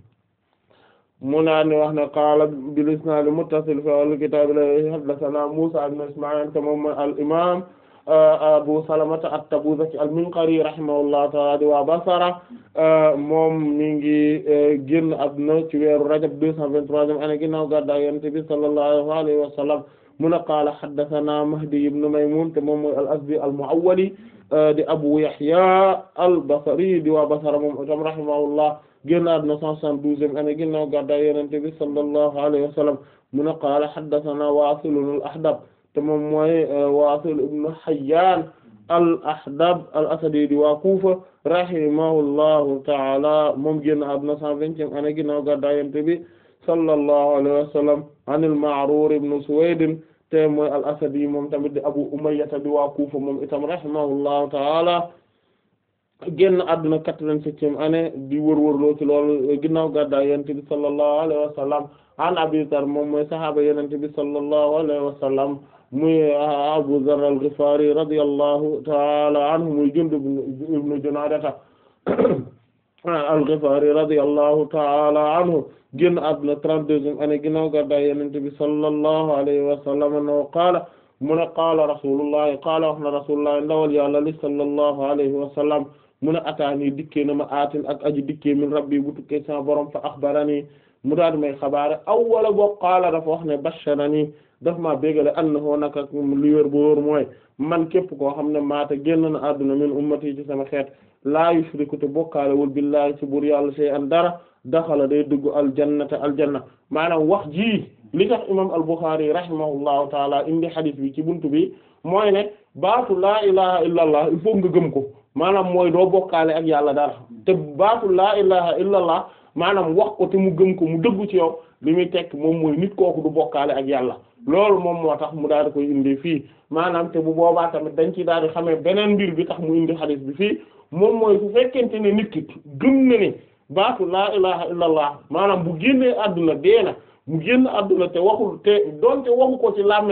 mu naa ne wax ne qaala bil isnaad muttasil fi al kitaab la haddathana Muusaa ibn Ismaa'iil te moom al imaam Abu Salamata at-Tabuzaki al-Minqari rahimahullahu ta'ala di waa Basra moom mi ngi génn àdduna ci weeru Rajab deux cent vingt-troisième année ginnaaw gàddaay Yonent bi sallallahu alayhi wa sallam mu ne qaala haddathana Mahdi ibn Maymun te moom mooy al-Azdi al-Mu'awwali di Abu Yahya al-Basri di waa Basra moom itam rahimahullah génn àdduna cent soixante-douzième année ginnaaw gàddaay Yonent bi sallallahu alayhi wa sallam mu ne qaala haddathana Waasil al-Ahdab te moom mooy Waasil ibn Hayyan al-Ahdab al-Asadi di waa Kufa rahimahullahu ta'ala moom génn àdduna cent vingtième année ginnaaw gàddaay Yonent bi sallallahu alayhi wa sallam an al-Ma'rur ibn Suwayd te mooy al-Asadi moom tamit di Abu Umayya di waa Kufa moom itam rahimahullahu ta'ala génn àdduna quatre-vingt-septième année di wërwërloo ci loolu ginnaaw gàddaay Yonent bi sallallahu alayhi wa sallam an Abi Dharr moom mooy sahaaba Yonent bi sallallahu alayhi wa sallam muy Abu Dharr al-Ghifari radiyallahu ta'ala anhu muy Jundub ibn Junaadata al-Ghifari radiyallahu ta'ala anhu génn àdduna trente-deuxième année ginnaaw gàddaay Yonent bi sallallahu alayhi wa sallam no qaala mu ne qaala rasulullahi qaala wax na rasulullahi ndawal yàlla li sallallahu alayhi wa sallam mu ne ataani dikkee na ma aatin ak aji dikkee min rabbi bu tukkee sama borom fa axbarani mu daal may xabaare awwala boo qaala dafa wax ne basharani daf maa bégale annahu naka li wér bu wóor mooy man képp koo xam ne maata génn na àdduna min ummati ci sama xeet laa yushriku te bokkaalewul billahi ci buur yàlla shay'an dara daxala day dugg aljannata aljanna maanaam wax ji li tax imam al-Bukhari rahimahullahu taala indi hadith bi ci buntu bi mooy ne baatu laa ilaha illa allah il faut nga gëm ko maanaam mooy doo bokkaale ak yàlla dara te baatu laa ilaha illa allah maanaam wax ko te mu gëm ko mu dëggu ci yow li muy tekk moom mooy nit kooku du bokkaale ak yàlla loolu moom moo tax mu daal di koy indi fii maanaam te bu boobaa tamit dañ ci daal di xamee beneen mbir bi tax mu indi hadith bi fii moom mooy su fekkente ne nit ki gëm na ne baatu laa ilaha illa allah maanaam bu génnee àdduna dee na mu génn àdduna te waxul te doonte waxu ko ci làmminam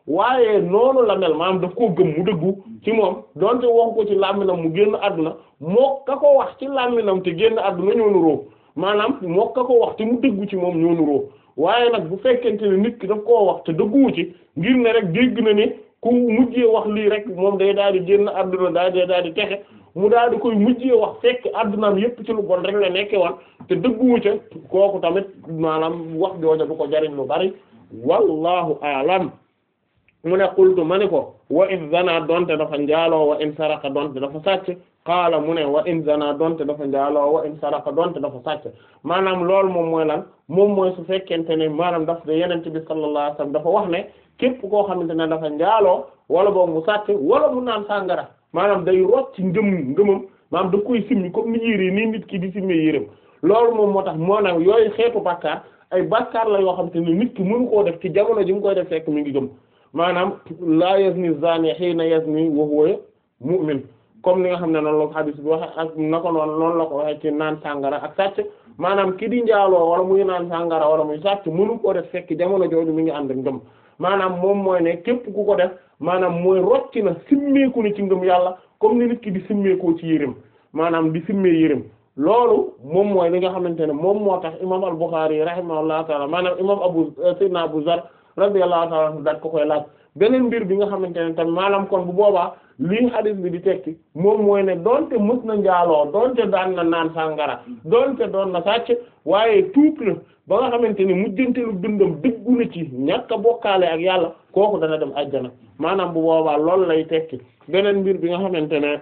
waaye noonu la mel maanaam daf koo gëm mu dëggu ci moom donte waxu ko ci làmminam mu génn àdduna moo ka ko wax ci làmminam te génn àdduna ñoo nuroo maanaam moo ka ko wax te mu dëggu ci moom ñoo nuroo waaye nag bu fekkente ne nit ki daf koo wax te dëgguwu ci ngir ne rek dégg na ne ku mujjee wax lii rek moom day daal di génn àdduna daal di daal di texe mu daal di koy mujjee wax fekk àddunaam yépp ci lu bon rek la nekke woon te dëgguwu ca kooku tamit maanaam wax jooja du ko jariñ lu bari wallahu a'lam mu ne qultu ma ni ko wa in zana donte dafa njaaloo wa in saraka donte dafa sàcc qaala mu ne wa in zana donte dafa njaaloo wa in saraka donte dafa sàcc maanaam loolu moom mooy lan moom mooy su fekkente ne maanaam daf de yenente bi sallallahu alayhi wasallam dafa wax ne képp koo xamante ne dafa njaaloo wala boog mu sàcc wala mu naan sàngara maanaam day rocc ngëm ngëmam maanaam da koy simmi comme ni yére nii nit ki di simmi yéreem loolu moom moo tax moo nag yooyu xeetu bàkkaar ay bàkkaar la yoo xamante ne nit ki mënu koo def ci jamono ji mu koy def fekk mi ngi gëm maanaam laa yazni zani hiina yazni wa huwa mu'min comme ni nga xam ne noonu la ko hadith bi waxe ak na ko noonu noonu la ko waxe ci naan sàngara ak sàcc maanaam ki di njaaloo wala muy naan sàngara wala muy sàcc mënu koo def fekk jamono jooju mi ngi ànd ak ngëm maanaam moom mooy ne képp ku ko def maanaam mooy rocci na simmeeku ni ci ngëm yàlla comme ni nit ki di simmeekoo ci yërëm maanaam di simmee yërëm loolu moom mooy li nga xamante ne moom moo tax imam al-Bukhari rahimahullahu taala maanaam imam abu sayyidina Abu Zar radiyallahu ta'ala anhu daat ko koy laaj beneen mbir bi nga xamante ne tamit maanaam kon bu boobaa lii hadith bi di tekki moom mooy ne donte mës na njaaloo donte daan na naan sàngara donte doon na sàcc waaye tuub na ba nga xamante ne mujjantelu dundam dëggu na ci ñàkk a bokkaale ak yàlla kooku dana dem ajjana maanaam bu boobaa loolu lay tekki beneen mbir bi nga xamante ne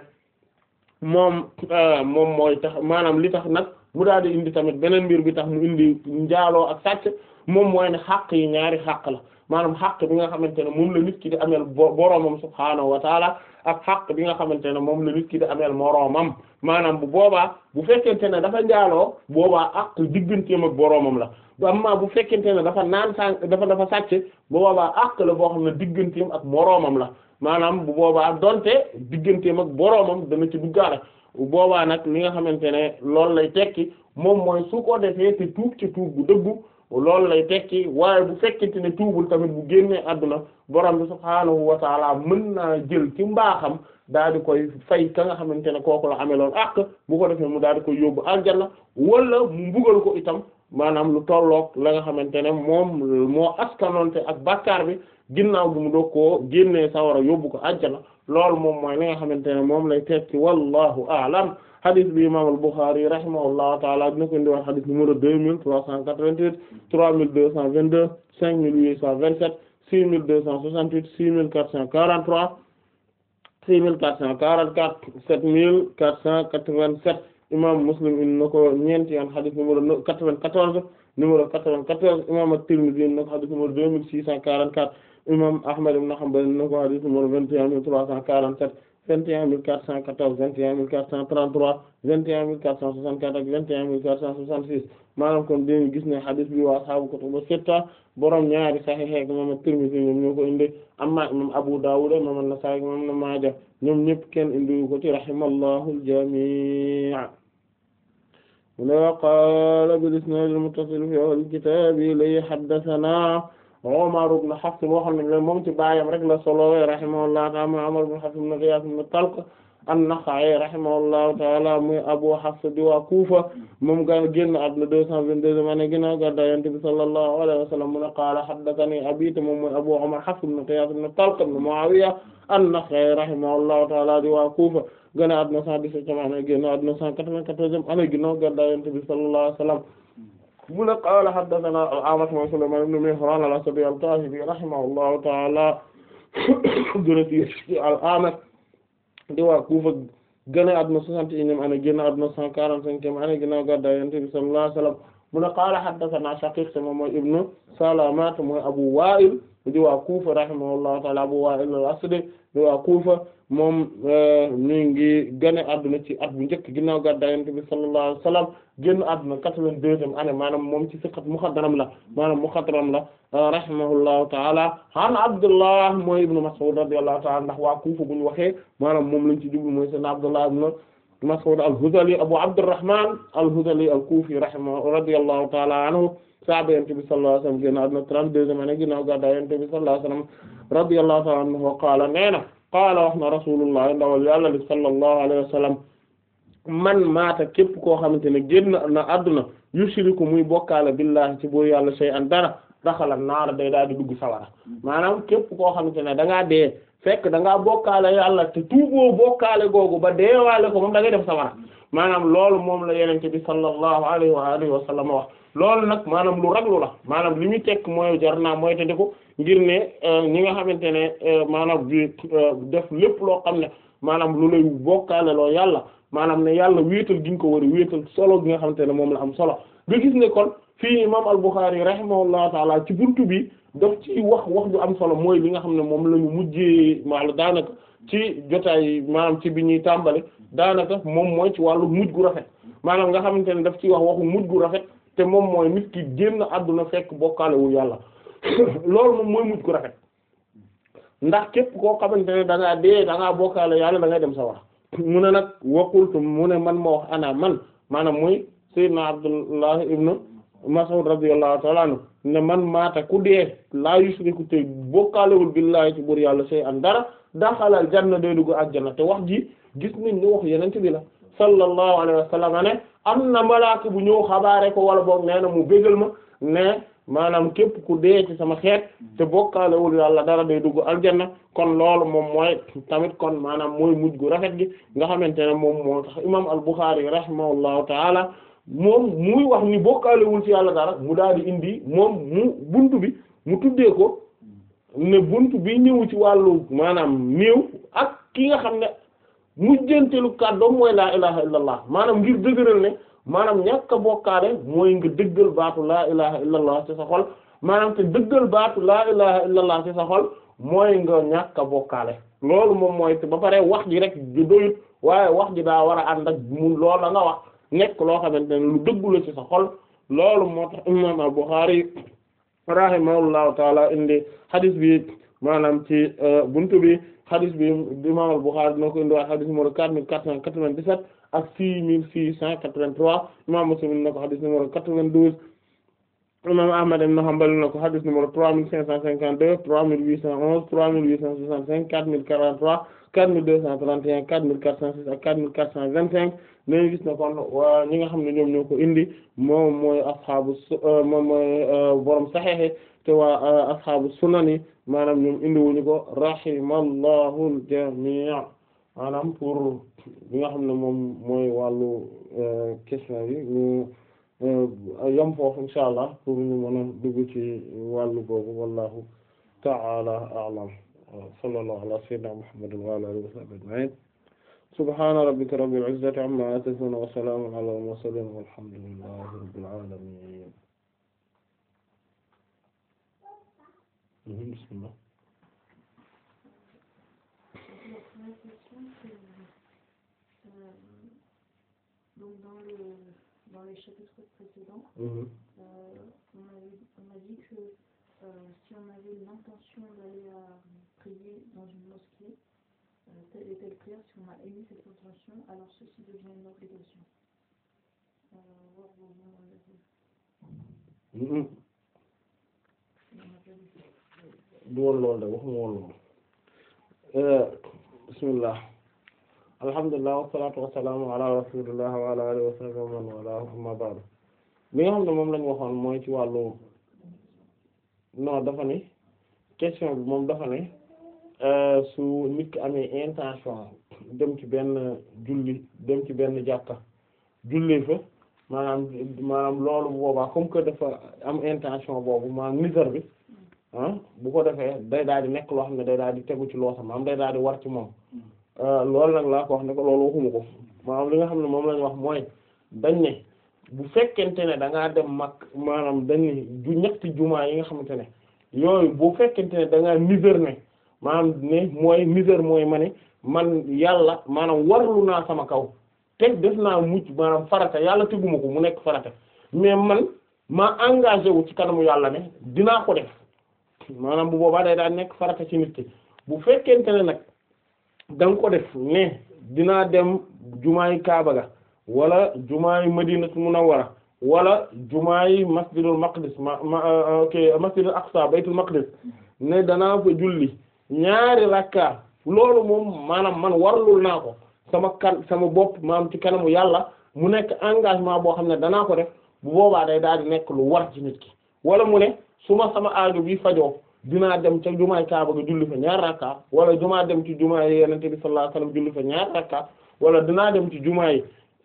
moom moom mooy tax maanaam li tax nag mu daal di indi tamit beneen mbir bi tax mu indi njaaloo ak sàcc moom mooy ne xàq yi ñaari xàq la maanaam xàq bi nga xamante ne moom la nit ki di ameel boroomam subhaanahu wa taala ak xàq bi nga xamante ne moom la nit ki di ameel moroomam maanaam bu boobaa bu fekkente ne dafa njaaloo boobaa àq digganteem ak boroomam la amma bu fekkente ne dafa naan sàn dafa dafa sàcc bu boobaa àq la boo xam ne digganteem ak moroomam la maanaam bu boobaa donte digganteem ak boroomam dana ci duggaale bu boobaa nag li nga xamante ne loolu lay tekki moom mooy su ko defee te tuub ci tuub bu dëggu loolu lay tekki waaye bu fekkente ne tuubul tamit bu génnee àdduna borom bi subhaanahu wa taala mën naa jël ci mbaaxam daal di koy fay ka nga xamante ne kooku la amee loolu àq bu ko defee mu daal di koy yóbbu aljanna wala mu mbugal ko itam maanaam lu tolloog la nga xamante ne moom moo askanonte ak bàkkaar bi ginnaaw bi mu doog koo génnee sawara yóbbu ko aljanna loolu moom mooy li nga xamante ne moom lay tekki wallahu a'lam hadith bi imam al-Bukhari rahimahullahu taala dina ko indiwaat hadith numéro deux mille trois cent quatre-vingt-huit trois mille deux cent vingt-deux cinq mille huit cent vingt-sept six mille deux cent soixante-huit six mille quatre cent quarante-trois six mille quatre cent quarante-quatre sept mille quatre cent quatre-vingt-sept imam Muslim indi na ko ñeenti yoon hadith numéro quatre-vingt-quatorze numéro quatre-vingt-quatorze imam at-Tirmidhi indi na ko hadith numéro deux mille six cent quarante-quatre imam Ahmad ibn Hanbal indi na ko hadith numéro vingt et un mille trois cent quarante-sept vingt et un mille quatre cent quatorze vingt et un mille quatre cent trente-trois vingt et un mille quatre cent soixante-quatre ak vingt et un mille quatre cent soixante-six maanaam kon dañu gis ne hadith bi waa ashaabu kutubu sitta borom ñaari sahih ak imam at-Tirmidhi ñoom ñoo ko indi amma imam Abu Dawud imam an-Nasa'i imam Ibn Maaja ñoom ñëpp kenn indi ko ci rahimallahu al-jami' wa qaala bil-isnaad al-muttasil fi awwal kitaab li haddathanaa Umar ibn Hafs boo xam ne moom ci baayam rek la solo rahimahullahu ta'ala muy Umar ibn Hafs ibn Ghiyaas ibn Talq an-Nakha'i rahimahullahu ta'ala muy Abu Hafs di waa Kufa moom ga génn àdduna deux cent vingt-deux année ginnaaw gàddaay Yonent bi sallallahu alayhi wa sallam mu ne qaala haddathanii abii moom mooy Abu Umar Hafs ibn Ghiyaas ibn Talq ibn Mu'aawiya an-Nakha'i rahimahullahu ta'ala di waa Kufa génn àdduna cent dix-septième année génn àdduna cent quatre-vingt-quatorzième année ginnaaw gàddaay Yonent bi sallallahu alayhi wa sallam mu ne qaala haddathanaa al-A'mash mooy Sulaymaan ibn Mihraan al-Asadi al-Kaahibi rahimahullahu ta'ala gën a ci al-A'mash di waa Kufa gën a àdduna soixante et unième année génn àdduna cent quarante-cinquième année ginnaaw gàddaay Yonent bi sallallahu alayhi wa sallam mu ne qaala haddathanaa Shaqiiq moom mooy ibnu Salama mooy Abu Waa'il di waa Kufa rahimahullahu ta'ala Abu Waa'il al-Asadi di waa Kufa moom mi ngi gane àdduna ci at bu njëkk ginnaaw gàddaay Yonent bi sallallahu alayhi wa sallam génn àdduna quatre-vingt-deuxième année maanaam moom ci siqat muxadram la maanaam muxadram la rahimahullahu ta'ala an Abdullah mooy ibnu Mas'ud radiyallahu ta'ala ndax waa Kufa bu ñu waxee maanaam moom lañ ci jublu mooy seen Abdullah ibnu Mas'ud al-Hudhali Abu Abdurrahman al-Hudhali al-Kufi rahimahu radiyallahu ta'ala anhu sahaaba yonent bi sallallahu alayhi wasallam génn àdduna trente-deuxième année ginnaaw gàddaay yonent bi sallallahu alayhi wasallam radiyallahu ta'ala anhu qaala nee na qaala wax na rasulullah ndawal yàlla li sallallahu alayhi wasallam man maata képp koo xamante ne génn na àdduna yushriku muy bokkaale billahi ci buur yàlla shay'an dara daxala naara day daal di dugg sawara maanaam képp koo xamante ne da ngaa dee fekk da ngaa bokkaale yàlla te tuuboo bokkaale googu ba deewaale ko moom da ngay def sawara maanaam loolu moom la yenente bi sallallahu alayhi wa alihi wa sallam wax loolu nag maanaam lu raglu la maanaam li muy tekk mooy jar naa mooy te ko ngir ne ñi nga xamante ne maanaam bi def lépp loo xam ne maanaam lu lay bokkaale loo yàlla maanaam ne yàlla wéetal gi nga ko war a wéetal solo gi nga xamante ne moom la am solo nga gis ne kon fii imam al-Bukhari rahimahullahu taala ci buntu bi daf ci wax wax ju am solo mooy li nga xam ne moom la ñu mujjee maala daanaka ci jotaay maanaam ci bi ñuy tàmbali daanaka moom mooy ci wàllu mujj gu rafet maanaam nga xamante ne daf ci wax waxu mujj gu rafet te moom mooy nit ki génn àdduna fekk bokkaale wu yàlla loolu moom mooy mujj gu rafet ndax képp koo xamante ne da ngaa dee da ngaa bokkaale yàlla da ngay dem sa wax mu ne nag waqultu mu ne man ma wax ana man maanaam muy sayyidna Abdullah ibn Mas'ud radiyallahu ta'ala anhu ne man maata ku dee laa yushriku te bokkaalewul billahi ci buur yàlla sey an dara daxalal janna day dugg àjjana te wax ji gis nañ ni wax yenente bi la sallallahu alayhi wa sallam ne am na malaaka bu ñëw xabaare ko wala boog nee na mu bégal ma ne maanaam képp ku dee ci sama xeet te bokkaalewul yàlla dara day dugg aljanna kon loolu moom mooy tamit kon maanaam mooy mujj gu rafet gi nga xamante ne moom moo tax imam al-Bukhari rahimahullahu taala moom muy wax ni bokkaalewul ci yàlla dara mu daal di indi moom mu buntu bi mu tuddee ko ne buntu bi ñëw ci wàllu maanaam néew ak ki nga xam ne mujjantelu kàddoom mooy laa ilaha illallah maanaam ngir dëgëral ne maanaam ñàkk a bokkaale mooy nga dëggal baatu laa ilaha illallah ci sa xol maanaam te dëggal baatu laa ilaha illallah ci sa xol mooy nga ñàkk a bokkaale loolu moom mooy te ba pare wax ji rek ju doyut waaye wax ji daa war a ànd ak mu loolu la nga wax nekk loo xamante ne lu dëggu la ci sa xol loolu moo tax imam al-Bukhari rahimahullahu taala indi hadith bi maanaam ci buntu bi hadith bi imam al-Bukhari dina ko indi waa hadith numéro quatre mille quatre cent quatre-vingt-dix-sept ak six mille six cent quatre-vingt-trois imam Muslim dina ko hadith numéro quatre-vingt-douze imam Ahmad ibn Hanbal na ko hadith numéro trois mille cinq cent cinquante-deux trois mille huit cent onze trois mille huit cent soixante-cinq quatre mille quarante-trois quatre mille deux cent trente et un quatre mille quatre cent six ak quatre mille quatre cent vingt-cinq nañu gis na kon waa ñi nga xam ne ñoom ñoo ko indi moom mooy asxaabu moom mooy borom saxeexe te waa asxaabu sunani maanaam ñoom indi wuñu ko rahimallahu al-jamii maanaam pour bi nga xam ne moom mooy wàllu question yi ñu yam foofu insha allah pour ñu mën a dugg ci wàllu boobu wallahu ta'ala a'lam sallallahu ala sayyidina muhammadin wa ala alihi wa sahbihi ajma'in subhana rabbika rabbil izzati amma yasifun wa salamun ala al-mursalin walhamdulillahi rabbil alamin bismillah donc dans le dans les chapitres précédents, Mhm. euh, on, avait, on a dit que euh, si on avait l'intention d'aller à prier dans une mosquée, euh, telle et telle prière, si on a émis cette intention, alors ceci devient une obligation. Euh, voir vos noms, euh, Mhm. on a pas dit ça. du woon loolu de waxuma woon loolu bismillah alhamdulillah wassalatu wassalamu ala rasulillah wa ala alihi wa sahbihi wa man wala amma ba'du li nga xam ne moom lañu waxoon mooy ci wàllu non dafa ne question bi moom dafa ne euh, su nit ki amee intention dem ci benn julli dem ci benn jàkka julli fa maanaam maanaam loolu bu boobaa comme que dafa am intention boobu maanaam nisar bi ah bu ko defee day daal di nekk loo xam ne day daal di tegu ci loo xam maanaam day daal di war ci moom loolu nag laa ko wax ne ko loolu waxuma ko maanaam li nga xam ne moom lañ wax mooy dañ ne bu fekkente ne da ngaa dem mag maanaam dañ ne ju ñetti jumaa yi nga xamante ne yooyu bu fekkente ne da ngaa misère ne maanaam ne mooy misère mooy ma ne man yàlla maanaam warlu naa sama kaw teg def naa mucc maanaam farata yàlla teguma ko mu nekk farata mais man ma engagé wu ci kanamu yàlla ne dinaa ko def maanaam bu boobaa day daal nekk farata ci nit ki bu fekkente ne nag da nga ko def ne dinaa dem jumaay Kaaba ga wala jumaay Madinatu Munawwara wala jumaa yi masjidul maqdis ma ma ok masjidul aqsa baytul maqdis ne danaa fa julli ñaari rakka loolu moom maanaam man warlul naa ko sama kan sama bopp maanaam ci kanamu yàlla mu nekk engagement boo xam ne danaa ko def bu boobaa day daal di nekk lu war ci nit ki wala mu ne su ma sama aajo bi fajoo dinaa dem ca jumaay Kaaba ga julli fa ñaar rakka wala jumaa dem ci jumaay Yonent bi sallallahu alayhi wasallam julli fa ñaar rakka wala dinaa dem ci jumaay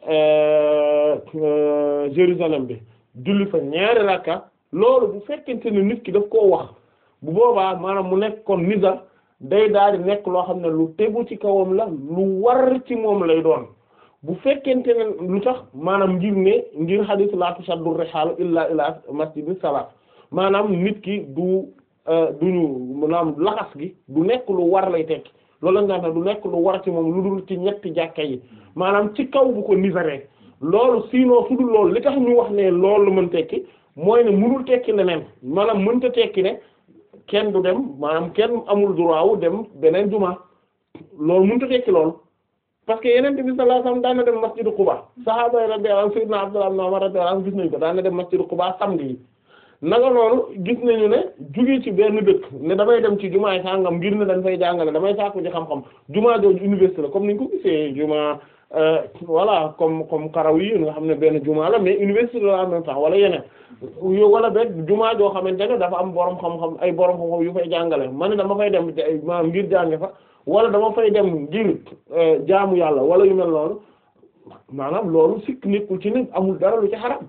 Jérusalem bi julli fa ñaari rakka loolu bu fekkente ne nit ki daf koo wax bu boobaa maanaam mu nekk kon nizar day daal di nekk loo xam ne lu tegu ci kawam la lu war ci moom lay doon bu fekkente ne lu tax maanaam ngir ne ngir hadith la tushaddu rihaalu illa ila masjidin salaat maanaam nit ki du duñu maanaam laxas gi du nekk lu war lay tekki loolu la nga du nekk lu war ci moom lu dul ci ñetti jàkka yi maanaam ci kaw bu ko nizaree loolu sinon su dul loolu li tax ñu wax ne loolu mën tekki mooy ne mënul tekki leneen maanaam mënta tekki ne kenn du dem maanaam kenn amul droit wu dem beneen juma loolu mënut a tekki loolu parce que yeneen bi sallallahu alayhi wasallam daan na dem masjidu Quba sahaaba yi radiyallahu anhum sayyidina Abdullah ibn Umar radiyallahu anhu gis nañu ko daan na dem masjidu Quba samedi yi naka noonu gis nañu ne jóge ci benn dëkk ne damay dem ci jumaay sàngam ngir ne dañ fay jàngale damay sàkku ci xam-xam jumaa jooju université la comme niñ ko gisee jumaa voilà comme comme karaw yi nga xam ne benn jumaa la mais université la en même temps wala yeneen wala benn jumaa joo xamante ne dafa am borom xam-xam ay borom xam-xam yu fay jàngale man ne dama fay dem maanaam ngir jànge fa wala dama fay dem ngir jaamu yàlla wala yu mel noonu maanaam loolu sikk nekkul ci ne amul dara lu ci xaram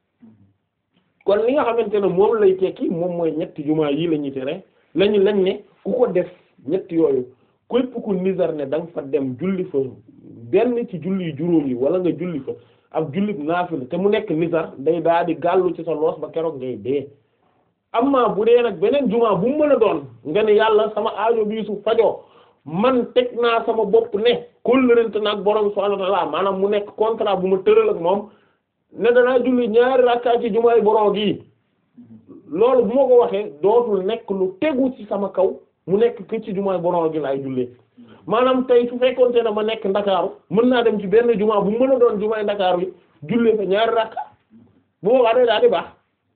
kon li nga xamante ne moom lay tekki moom mooy ñetti jumaa yi la ñuy tere lañu lañ ne ku ko def ñetti yooyu képp ku nizar ne da nga fa dem julli fa benn ci julli juróom yi wala nga julli fa ak julli naafila te mu nekk nizar day daal di gàllu ci sa loos ba keroog ngay dee amma bu dee nag beneen jumaa bu mu mën a doon nga ne yàlla sama aajo bii su fajoo man teg naa sama bopp ne kóllërante nag borom subhaanahu wa ta'aala maanaam mu nekk contrat bu ma tëral ak moom ne danaa julli ñaari rakkaa ci jumaay borom gi loolu bu ma ko waxee dootul nekk lu tegu ci sama kaw mu nekk que ci jumaay borom gi laay jullee maanaam tey su fekkoonte ne ma nekk ndakaaru mën naa dem ci benn jumaa bu mën a doon jumaay ndakaaru yi jullee fa ñaari rakka bu boobaa day daal di baax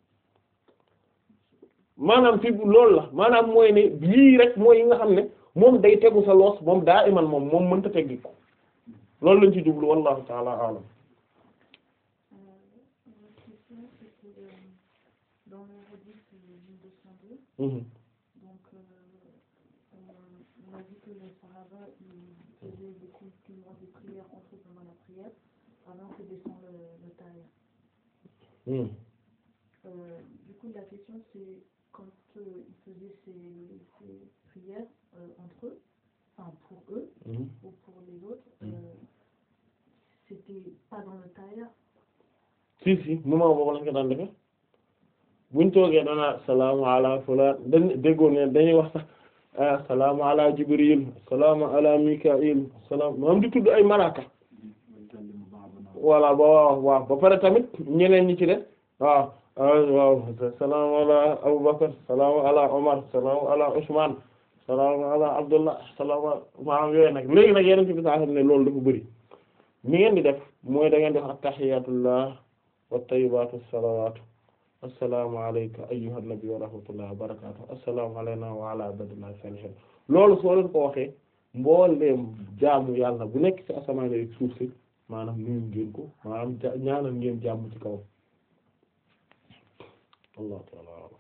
maanaam fi loolu la maanaam mooy ne yii rek mooy yi nga xam ne moom day tegu sa loos moom daa iman moom moom mënta teggi ko loolu lañ ci jublu wallahu ta'ala a'lam Dans le hadith du 202, Mhm. donc euh, on, on a dit que les Sahaba ils faisaient des compliments des prières entre eux pendant la prière avant que descend le, le taille. Mhm. Euh, du coup, la question c'est quand euh, ils faisaient ces, ces prières euh, entre eux, enfin pour eux Mhm. ou pour les autres, euh, c'était pas dans le taille. si si moment boobu lañ ko daan defe buñ toogee dana salaamu ala fulaan dañ déggoo ne dañuy wax sax ah salaamu ala jibril salaamu ala mikail salaam moom di tudd ay malaaka voilà ba waaw waaw ba pare tamit ñeneen ñi ci de waaw ah waaw salaamu ala abubakar salaamu ala omar salaamu ala usman salaamu ala abdullah salaamu maanaam yooyu nag léegi nag yeneen ci bi saa xam ne loolu dafa bëri ni ngeen di def mooy da ngeen di wax attahiyatullah wa tayyibatu salawatu assalaamu alayka ayyuhan nabi wa rahmatullahi wa barakatuh assalaamu alayna wa ala ibadillahi salihin loolu soo leen ko waxee mbooleem jaamu yàlla bu nekk ci asamaan yi suuf si maanaam nuyu ngeen ko maanaam ja ñaanal ngeen jàmm ci kaw Allah ta'ala a'lam.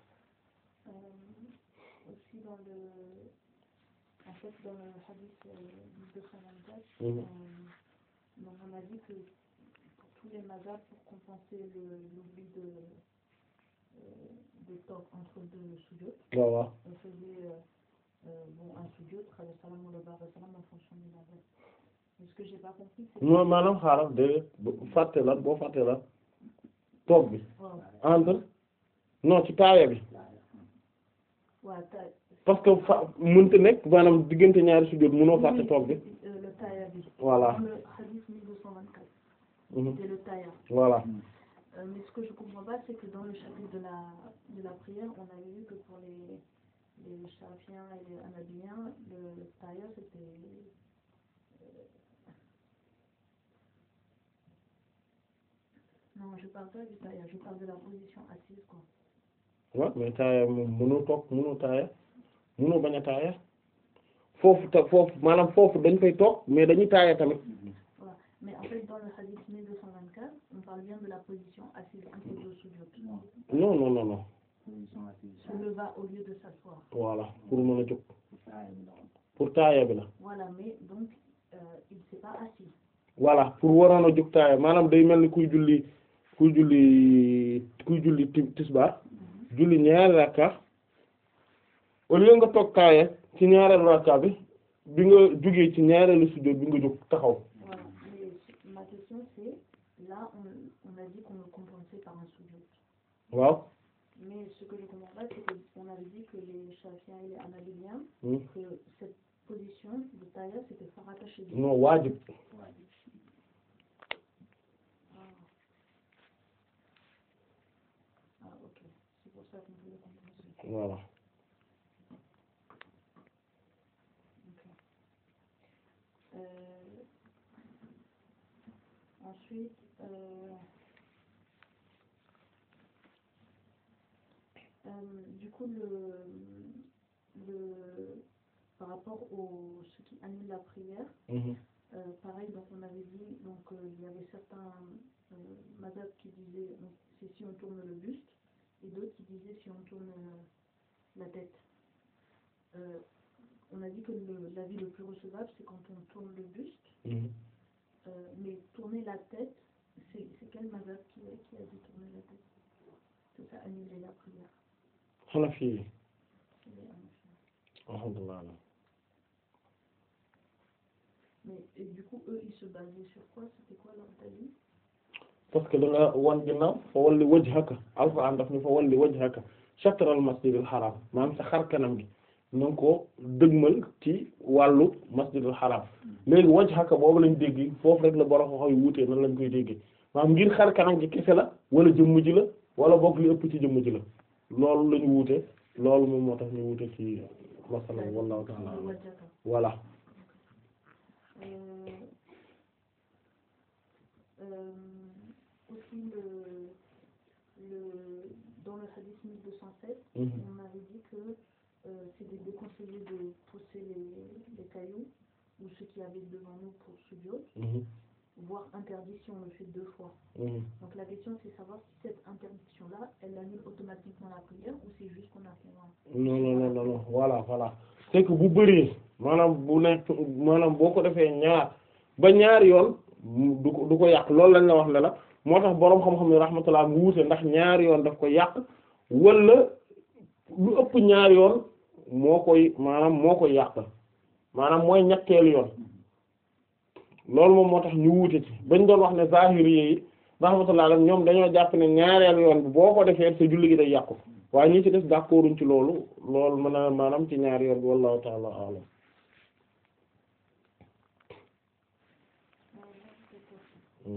Euh, aussi dans le en fait dans le hadith euh, du 224 Mhm. euh, donc on a dit que pour tous les mazhab pour compenser le- l'oubli de euh, de temps entre deux sujud waaw waaw on faisait euh, euh, bon un sujud le salam ou le bar salam en fonction du mazhab mais ce que j'ai pas compris c'est mooy maanaam xaaral déedéet bu fàtte la boo fàtte la toog bi waaw entre non ci taaya bi waaw ta- parce que fa mënta nekk maanaam diggante ñaari sujjóot mënoo fàtte toog bi euh, le taaya bi Voilà. dans le hadith 1224 Mhm. c'est le taaya voilà Euh, mais ce que je comprends pas, c'est que dans le chapitre de la, de la prière, on avait vu que pour les, les Shafiens et les Hanabiens, le, le tailleur, c'était... euh, Non, je parle pas du taaya je parle de la position assise quoi waaw mais taaya moom mënoo toog mënoo taaya mënoo bañ a taaya foofu ta foofu maanaam foofu dañ fay toog mais dañuy taaya tamit voilà mais en fait dans le hadith 1224 on parle bien de la position assise plutôt que sujoud non non non non position assise se leva au lieu de s'asseoir voilà pour mën a jóg taaya bi la woon. pour taaya bi la voilà mais donc euh, il s'est pas assis voilà pour waroon a jóg taaya maanaam day mel ni kuy julli kuy julli kuy julli ti- tisbaar julli ñaari rakka au lieu nga toog taaya ci ñaareelu rakka bi bi nga jógee ci ñaareelu sujjóot bi nga jóg taxaw voilà mais ma question c'est là on, on a dit qu'on le compensait par un sujoud waaw mais ce que je comprends pas c'est que on avait dit que les Shafi'is et les Hanabaliens Hmm. que cette position de taaya c'était farata chez eux non waajib ah ok c'est pour ça qu'on peut le compenser voilà Ok. Euh, ensuite, euh, euh, du coup, le, le, par rapport au ce qui annule la prière, Mhm. euh, pareil, donc on avait dit, donc euh, il y avait certains euh, madhab qui disaient on- c'est si on tourne le buste, et d'autres qui disaient si on tourne euh, la tête. Euh, on a dit que le- l'avis le plus recevable, c'est quand on tourne le buste, Mhm. euh, mais tourner la tête, c'est c'est quel madhab qui, a- qui a dit tourner la tête Que ça annulait la prière. Hanafi yi C'est les Hanafi. alhamdulillah Mais et du coup, eux, ils se basaient sur quoi C'était quoi leur avis parce que da nga wan ginnaaw fa walli wajhaka alquran daf ni fa walli wajhaka shatral masjidil haram maanaam sa xar kanam gi na nga ko dëgmal ci wàllu masjidil haram léegi wajhaka boobu lañ dégg foofu rek la borom xaw yu wuutee nan lañ koy déggee maanaam ngir xar kanam gi kese la wala jëmm ji la wala boog li ëpp ci jëmm ji la loolu lañu wuute loolu moom moo tax ñu wuute ci masala wallahu ta'ala Le a'lam. wajhaka. voilà Euh, euh, aussi, le, le, dans le hadith 1207, Mhm. on avait dit que euh, c'était déconseillé de pousser les, les cailloux ou ceux qui avaient devant nous pour sujoud, Mhm. voire interdit si on le fait deux fois. Mhm. Donc la question c'est savoir si cette interdiction-là, elle annule automatiquement la prière ou c'est juste qu'on a fait un... non non non non non voilà voilà c'est que bu bëree maanaam bu nekk maanaam boo ko defee ñaar ba ñaari yoon mu- du ko du ko yàq loolu lañ la wax ne la moo tax boroom xam-xam yi rahmatullah mu wuute ndax ñaari yoon daf ko yàq wala lu ëpp ñaari yoon moo koy maanaam moo koy yàq maanaam mooy ñetteelu yoon loolu moom moo tax ñu wuute ci bañ doon wax ne zahiri yi rahmatullah alayhim ñoom dañoo jàpp ne ñaareelu yoon bi boo ko defee sa julli gi day yàqu waaye ñi ci des d'accorduñ ci loolu loolu mën a maanaam ci ñaari yoon bi wallahu ta'ala a'lam Euh,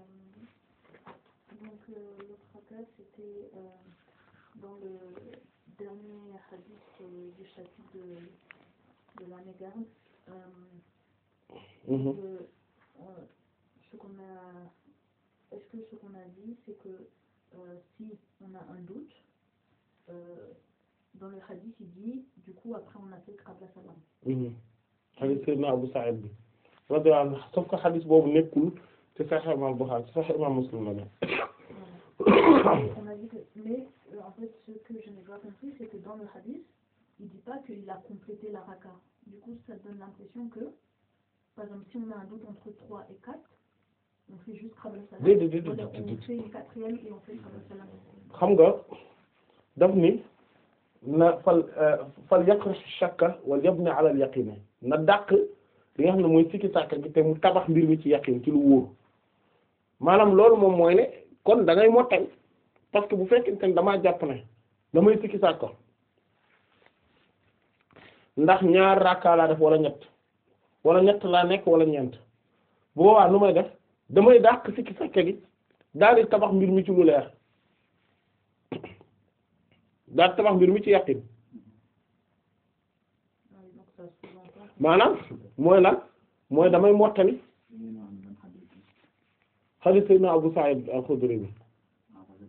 donc euh, l'autre cas c'était euh, dans le dernier hadith euh, du chapitre de, de la mégarde. Euh, Mhm. que, euh, ce qu'on a, est-ce que ce qu'on a dit, c'est que euh, si on a un doute, euh, dans le hadith il dit, du coup après on a fait qabla salam. Mhm. hadith sayyidina Abu Sa'id bi radiyallahu anhu sauf que hadith boobu nekkul ci Sahih Imam Bukhari ci Sahih Imam Muslim la ne Voilà. Et on a dit que, mais euh, en fait ce que je n'ai pas compris, c'est que dans le hadith, il dit pas qu'il a complété la raka. Du coup ça donne l'impression que, par exemple si on a un doute entre 3 et 4, on fait juste qabla salam. Déedéet, déedéet, Wala déedéet. on fait une quatrième et on fait qabla salam. xam nga daf ni na fal fal yaqra shakka wal yabni ala al yaqin na dàq li nga xam ne mooy sikki sàkka gi te mu tabax mbir mi ci yaqin ci lu wóor maanaam loolu moom mooy ne kon da ngay mottal parce que bu fekkente ne damaa jàpp ne damay sikki sàkka ndax ñaar rakka laa def wala ñett wala ñett laa nekk wala ñeent bu boobaa nu may def damay dàq sikki sàkka gi daal di tabax mbir mi ci lu leer daal tabax mbir mi ci yàqin Ah oui, donc ça sous-entend que- maanaam mooy lan mooy damay mottali ñu ngi naan ban hadith bi. hadith sayyidina Abu Sa'id al-Khudri bi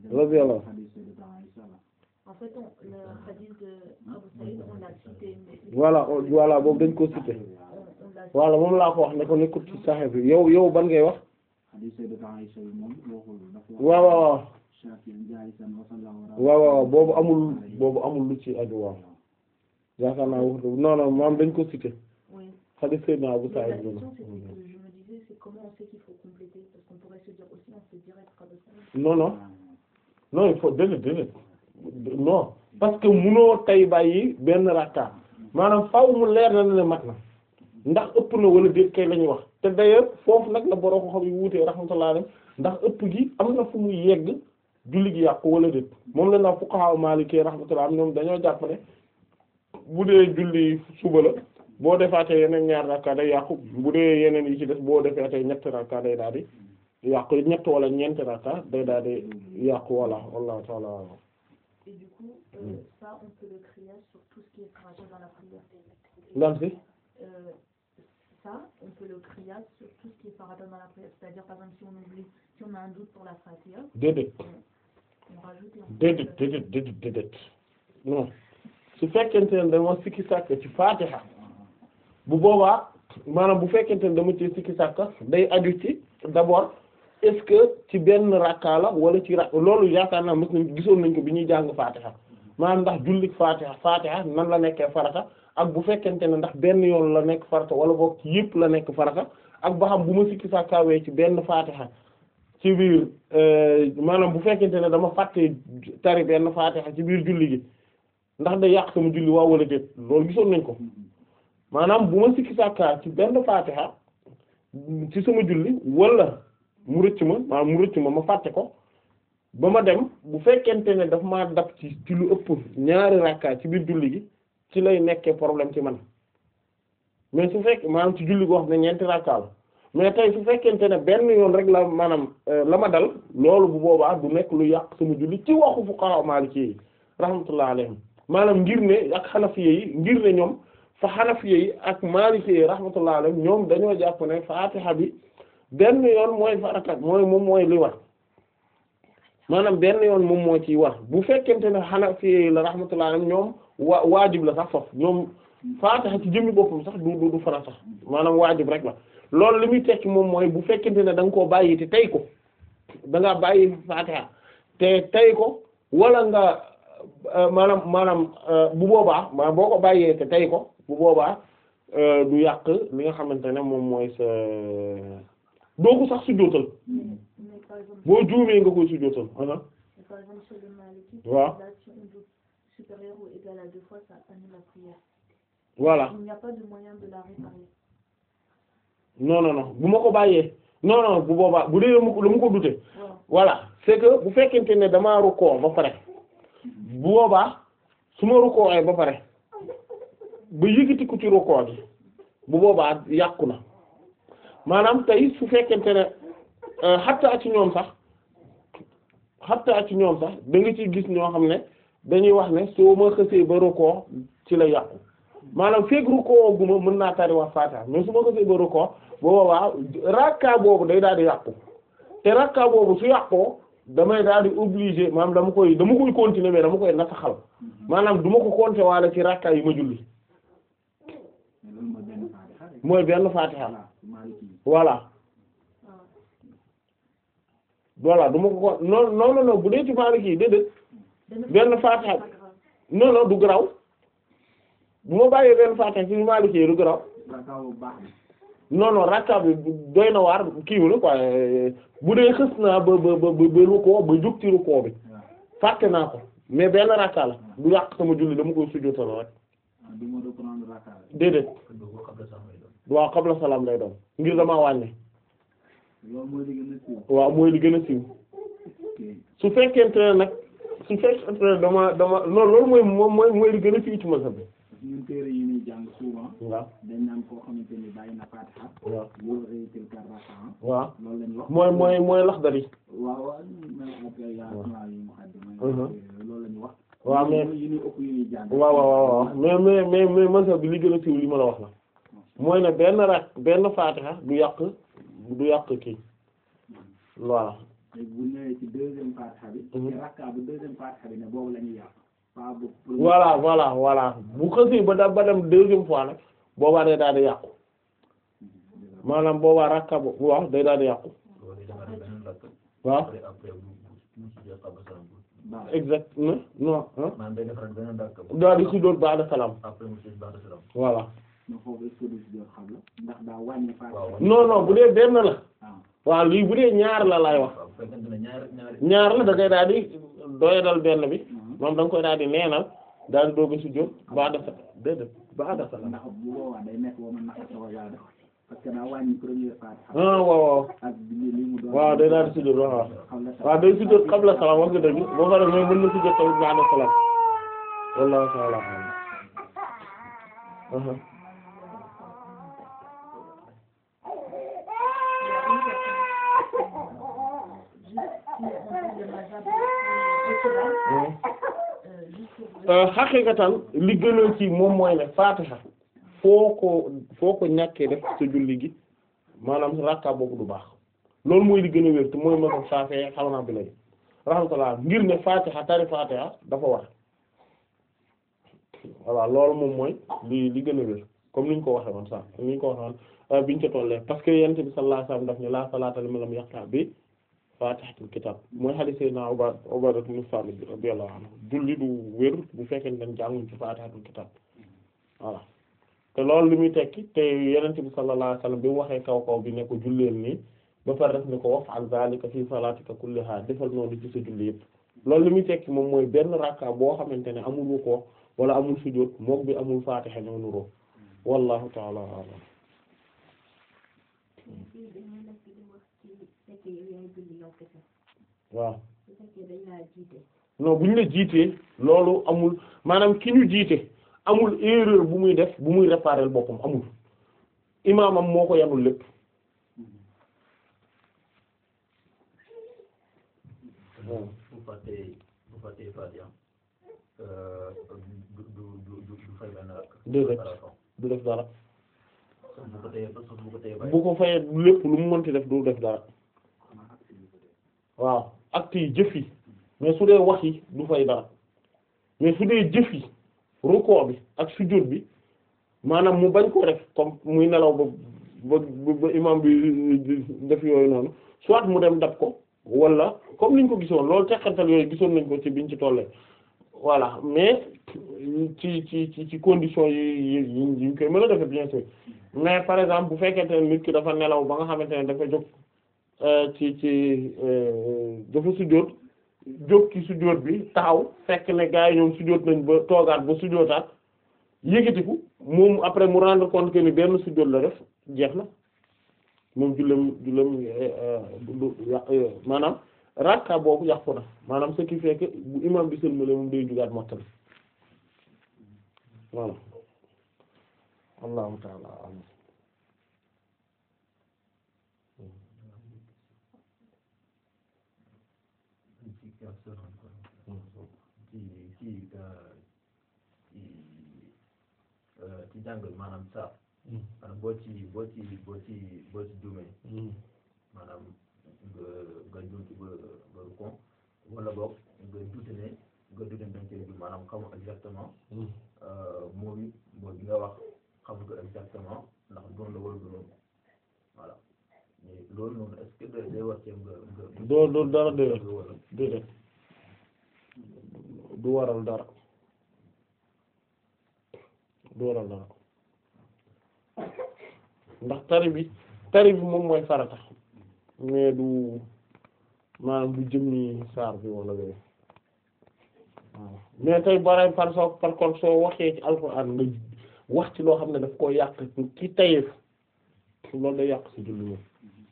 radiyallahu hadith Sayyidat Aïcha la. En fait, on, le hadith de Abu Saïd, on l'a cité, mais voilà voilà boobu dañ ko cité on, on l'a voilà moom laa ko wax ne ko nekkul ci Sahih bi yow yow ban ngay wax hadith Sayyidat Aïcha bi moom waxul dafa wax waaw waaw waaw Shafi'in jaalisan wa sallallahu waaw waaw boobu amul boobu amul lu ci aju waaw yaakaar naa wax non non maam dañ ko cité Oui. hadith Seydina Abu Mais la Sa'id bi question, c'était que je me disais, c'est comment on sait qu'il faut compléter Parce qu'on pourrait se dire aussi, on sait direct Abu Saïd. non non non il faut déedéet déedéet non parce que munoo tay bàyyi benn rakka maanaam faaw mu leer na ne mat na ndax ëpp na wala déet kay la ñuy wax te d'ailleurs foofu nag la borom xam yi wuutee rahmatullah alayhi ndax ëpp gi am na fu muy yegg julli gi yàqu wala déet moom la naa fuqaha maliki rahmatullah ñoom dañoo jàpp ne bu dee julli suba la boo defaatee yeneen ñaar rakka day yàqu bu dee yeneen yi ci des boo defaatee ñetti rakka day daal di yàqu ñett wala ñeenti rakka day daal di yàqu wala wallahu ta'ala a'lam. Et du coup, euh, ça, on peut le crier sur tout ce qui est trajet dans la prière. lan si Euh, ça, on peut le crier sur tout ce qui est farata dans la prière. C'est-à-dire, par exemple, si on oublie, si on a un doute pour la fatiha, déedéet on rajoute et on déedéet déedéet déedéet déedéet non su fekkente ne dama sikki sàkk ci faatiha bu boobaa maanaam bu fekkente ne dama ci sikki sàkk day aju ci d'abord est-ce que ci benn rakka la wala ci ra loolu yaakaar naa mës nañ gisoon nañ ko bi ñuy jàng faatiha maanaam ndax jullik faatiha faatiha nan la nekkee farata ak bu fekkente ne ndax benn yoon la nekk farata wala boog ci yëpp la nekk farata ak ba xam bu ma sikki sàkkaawee ci benn faatiha ci biir maanaam bu fekkente ne dama fàtte tari benn faatiha ci biir julli gi ndax da yàq sama julli waaw wala déet loolu gisoon nañ ko maanaam bu ma sikki sàkkaa ci benn faatiha ci sama julli wala mu rëcc ma maanaam mu rëcc ma ma fàtte ko ba ma dem bu fekkente ne daf maa dab ci ci lu ëpp ñaari rakka ci biir julli gi ci lay nekkee problème ci man mais su fekk maanaam ci julli goo xam ne ñeenti rakka la mais tey su fekkente ne benn yoon rek la maanaam la ma dal loolu bu boobaa du nekk lu yàq sama julli ci waxu fuqaha maliki yi rahmatullah alayhim maanaam ngir ne ak xanafiye yi ngir ne ñoom fa xanafiye yi ak maliki yi rahmatullah alayhim ñoom dañoo jàpp ne faatiha bi benn yoon mooy farata mooy moom mooy li war maanaam benn yoon moom moo ciy war bu fekkente ne xanafiye yi la rahmatullah alayhim ñoom wa waajib la sax foofu ñoom faatiha ci jëmmi boppam sax du du du farata sax maanaam waajib rek la loolu li muy tekki moom mooy bu fekkente ne da nga koo bàyyi te tey ko da ngaa bàyyi faatiha te tey ko wala nga maanaam maanaam bu boobaa ma boo ko bàyyee te tey ko bu boobaa du yàq li nga xamante ne moom mooy sa doo ko sax sujjóotal Mais, mais par exemple, boo juumee nga koy sujjóotal aha mais par exemple, chez le Maliki, Waaw. là, si on doute supérieur ou égal à deux fois, ça annule la prière. voilà Il n'y a pas de moyen de la réparer. non non non bu ma ko bàyyee non non bu boobaa bu dee la mu ko la mu ko dute Voilà. voilà c'est que bu fekkente ne damaa rukkoo ba pare bu boobaa su ma rukkoo ay ba pare ba yëkkati ko ci rukkoo gi bu boobaa yàqu na maanaam tey su fekkente ne xattaa ci ñoom sax xattaa ci ñoom sax da nga ci gis ñoo xam ne dañuy wax ne soo ma xësee ba rukkoo ci la yàqu maanaam feeg rukkoo guma mën naa tari wax faatiha mais su ma xësee ba rukkoo bu boobaa rakka boobu day daal di yàqu te rakka boobu su yàqoo damay daal di obligé maanaam dama koy dama koy continuer mais dama koy nasaxal maanaam du ma ko compter waale ci rakka yi ma julli mais loolu mooy benn faatiha rek. mooy benn faatiha voilà Maliki yi. voilà Ah. voilà du ma ko ko non non non non bu dee ci Maliki yi déedéet benn faatiha C'est pas grave. non non du garaw bu ma bàyyee benn faatiha ci Maliki yi du garaw Rakka bu baax bi. non non rakka bi doy na waar kiiwu la quoi bu dee xës naa ba ba ba ba rukkoo ba jug ci rukkoo bi waaw fàtte naa ko mais benn rakka la du yàq sama julli dama koy sujjóotal rek ah du ma reprendre rakka rek. déedéet waaw qabla salaam lay doon ngir damaa wàññi loolu mooy li gën a siiw. waaw mooy li gën a siiw ok su fekkente ne nag su fekkente ne dama dama non loolu mooy moom mooy mooy li gën a siiw ci mazhab bi parce que ñun téere yi ñuy jàng souvent waaw dañ naan koo xamante ni bàyyi na faatiha. waaw wóor réussir kar rakka ah. waaw loolu la ñu wax. mooy mooy mooy Laxdari waaw waaw may après yaa yaa yi mu xaddi may Mhm. loolu la ñu wax. waaw mais yi ñuy ëpp yi ñuy jàng. waaw waaw waaw waaw mais mais mais mais mazhab bi li gën a siiw li ma la wax la mooy ne benn rak benn faatiha du yàq du yàq kii voilà léegi bu ñëwee ci deuxième fatiha bi Mhm. ci rakka bu deuxième fatiha bi ne boobu la ñuy yàq pas bu pour voilà voilà voilà bu xësee ba da ba dem deuxième fois nag boobaa day daal di yàqu maanaam boobaa rakka bo waaw day daal di yàqu waaw après après bu bu bu ci qabla salaam baax exact non non ah maanaam day defaraat beneen rakk bu daal di sujjóot ba'da salaam après mu ci ba'da salaam voilà na foofu est-ce que du si jot xam la ndax daa wàññi fatiha waaw non non bu dee benn la ah waaw lii bu dee ñaar la laay wax waaw bu fekkente ne ñaari ñaari ñaar la da ngay daal di doyadal benn bi Mhm. moom da nga koy daal di neenal daal di doog a sujjóot ba'da sa déedéet ba'da salaam ndax bu boobaa day nekk ba man naka taw yaa def parce que daa wàññi première fatiha ah waaw waaw ak bi li mu doon waaw day daal di sujjóot waaw xam la waaw day sujjóot qabla salaam wax nga dëgg boo pare mais mën na sujjóot tamit ba'da salaam wallahu ta'ala a'lam aha xaqiqatan li gënal ci moom mooy ne faatiha foo ko foo ko ñàkkee def sa julli gi maanaam rakka boobu du baax loolu mooy li gën a wér te mooy ma ko saafee xam naa bi lay rahmatullah ngir ne faatiha tari faatiha dafa war voilà loolu moom mooy li li gën a wér comme ni ñu ko waxee woon sax ni ñu ko waxee woon biñ ca tollee parce que yonent bi sallallahu alayhi wasallam daf ne la salaata liman lam yaqra bi faatihatul kitab mooy hadith sayyidina Ubaad Ubaada ibn Saamit radiyallahu anhu julli du wér bu fekkee ne jànguñ ci faatihatul kitab voilà te loolu li muy tekki te yonent bi sallallahu alayhi wasallam bi mu waxee kaw kaw bi ne ko julleel nii ba pare def ne ko waf'al zaalika fi salaatika kullihaa defal noonu ci sa julli yëpp loolu li muy tekki moom mooy benn rakka boo xamante ne amul ko wala amul sujjóot mook bi amul faatiha ñoo nuroo wallahu ta'ala a'lam fii dañoo nekk di wax ci fekkee yow yaay julli yow kese waaw su fekkee dañ laa jiite non bu ñu la jiitee loolu amul maanaam ki ñu jiite amul erreur bu muy def bu muy réparer boppam amul imaamam moo ko yanul lépp bu fàttee bu fàttee Fatiha du du du du du fay benn rakk Déedéet. à la fin. du def dara sauf bu ko téye sauf bu ko téye bàyyi bu ko fayee lépp lu mu mënti def du def dara waaw actes yi jëf yi mais su dee wax yi du fay dara mais su dee jëf yi rukkoo bi ak sujjóot bi maanaam mu bañ ko def comme muy nelaw ba ba ba imam bi def yooyu noonu soit mu dem dab ko wala comme niñ ko gisoon loolu teqantal yooyu gisoon nañ ko ci biñ ci tollee voilà mais ci ci ci ci condition yi yi yi ñu koy mën a defe bien sûr mais par exemple bu fekkente ne nit ki dafa nelaw ba nga xamante ne dafa jóg ci ci dafa sujjóot jóg ci sujjóot bi taxaw fekk ne gars yi ñoom sujjóot nañ ba toogaat ba sujjóotaat yëkkatiku moom après mu rendre compte que ni benn sujjóot la def jeex na moom jullam jullam du yàq maanaam rakka boobu yàqu na maanaam ce qui fait que bu imam bi sëlmale moom day jugaat mottali voilà allahu taala alam ci question ci ci ci ci jàng maanaam saar maanaam boo ci boo ci boo ci boo ci juumee maanaam nga nga juum ci ba ba rukon wala boog nga duute ne nga duute ne dañ cee juum maanaam xamu exactement moo bi moo bi nga wax xamu ko exactement ndax doon la wala du noonu voilà mais loolu noonu est-ce que day day war cee nga nga doo doo dara déedéet nga wala déedéet du waral dara du waral dara ndax tari bi tari bi moom mooy farata mais du maanaam du jëmmi saar bi wala yooyu waaw mais tey bare par so par contre soo waxee ci alxuraan nga wax ci loo xam ne daf koo yàq ci tayeef loolu day yàq sa julli moom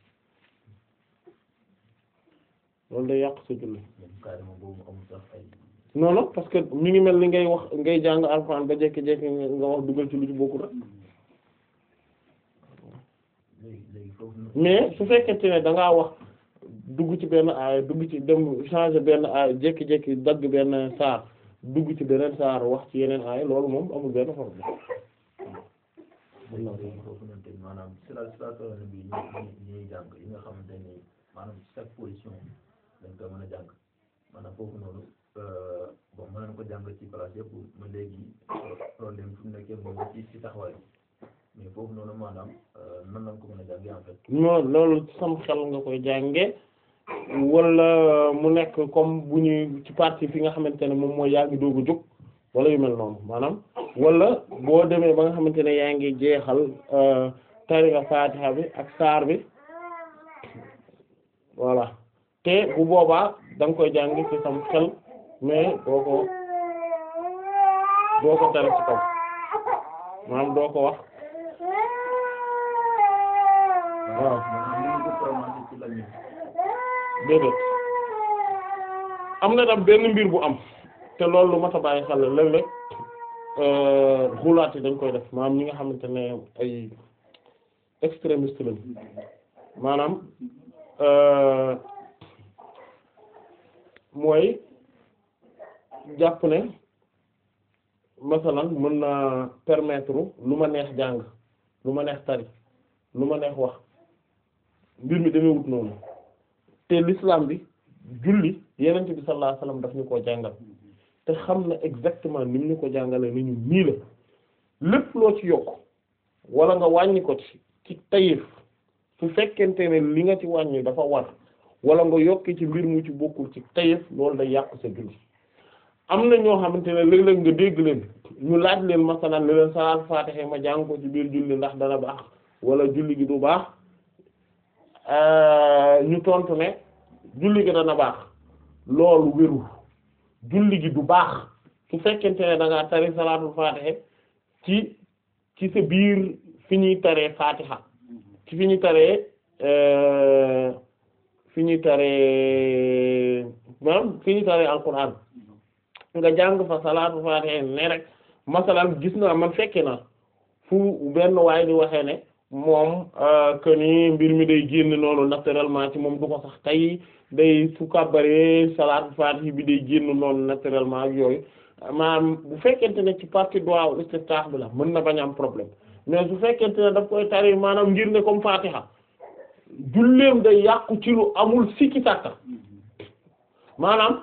loolu day yàq sa julli même carrément boobu amul sax ay non non parce que mi ngi mel ni ngay wax ngay jàng alxuraan ba jékki-jékki nga wax dugal ci lu ci bokkul rek léegi léegi foofu noonu mais su fekkente ne da ngaa wax dugg ci benn aay dugg ci dem changer benn aay jékki-jékki dagg benn saar dugg ci beneen saar wax ci yeneen aay loolu moom amul benn problème léegi léegi foofu noonu tamit maanaam sira siraatal bi ñuy ñuy jàng yi nga xamante ni maanaam chaque position dañ koy mën a jàng maanaam foofu noonu bon mën nañ ko jàng ci place yëpp ma léegi problème fu mu nekkee moom ci ci taxawaay mais foofu noonu maanaam nan lañ ko mën a jàngee en fait. non loolu ci sam xel nga koy jànge wala mu nekk comme bu ñuy ci partie fi nga xamante ne moom mooy yaa ngi doog a jóg wala yu mel noonu maanaam wala boo demee ba nga xamante ne yaa ngi jeexal tari nga Fatiha bi ak saar bi voilà te bu boobaa da nga koy jàng ci sam xel mais doo ko doo ko tari ci kaw maanaam doo ko wax waaw maanaam ko commencé ci lañu déedéet am na tam benn mbir bu am te loolu lu mat a bàyyi xel la léeg-léeg xulaat yi dañ koy def maanaam ñi nga xamante ne ay extrémiste lañ maanaam mooy jàpp ne masalan mën naa permettre lu ma neex jàng lu ma neex tari lu ma neex wax mbir mi demee wut noonu te l'islam bi julli yenent bi sallallahu alayhi wasallam daf ñu koo jàngal te xam na exactement ni mu ñu ko jàngalee ni ñu nii la lépp loo ci yokk wala nga wàññi ko ci ci tayif su fekkente ne li nga ci wàññi dafa war wala nga yokki ci mbir mu ci bokkul ci tayif loolu day yàq sa julli am na ñoo xamante ne léeg-léeg nga dégg leen ñu laaj leen masalan ne leen salaat faatiha ma jàng ko ci biir julli ndax dana baax wala julli gi du baax ñu tontu ne julli gi dana baax loolu wérul julli gi du baax su fekkente ne da ngaa tari salaatul faatiha ci ci sa biir fi ñuy taree faatiha ci fi ñuy taree fi ñuy taree maanaam fi ñuy taree alquran nga jàng fa salaatul faatiha ne rek masalan gis naa man fekke na fu benn waay di waxee ne moom que ni mbir mi day génn noonu naturellement ci moom du ko sax tey day su kàbbaree salaatu faatihi bi day génn noonu naturellement ak yooyu maanaam bu fekkente ne ci partie du'a istiftah bi la mën na bañ am problème mais su fekkente ne daf koy tari maanaam ngir ne comme fatiha julleem day yàqu ci lu amul sikki sàkka maanaam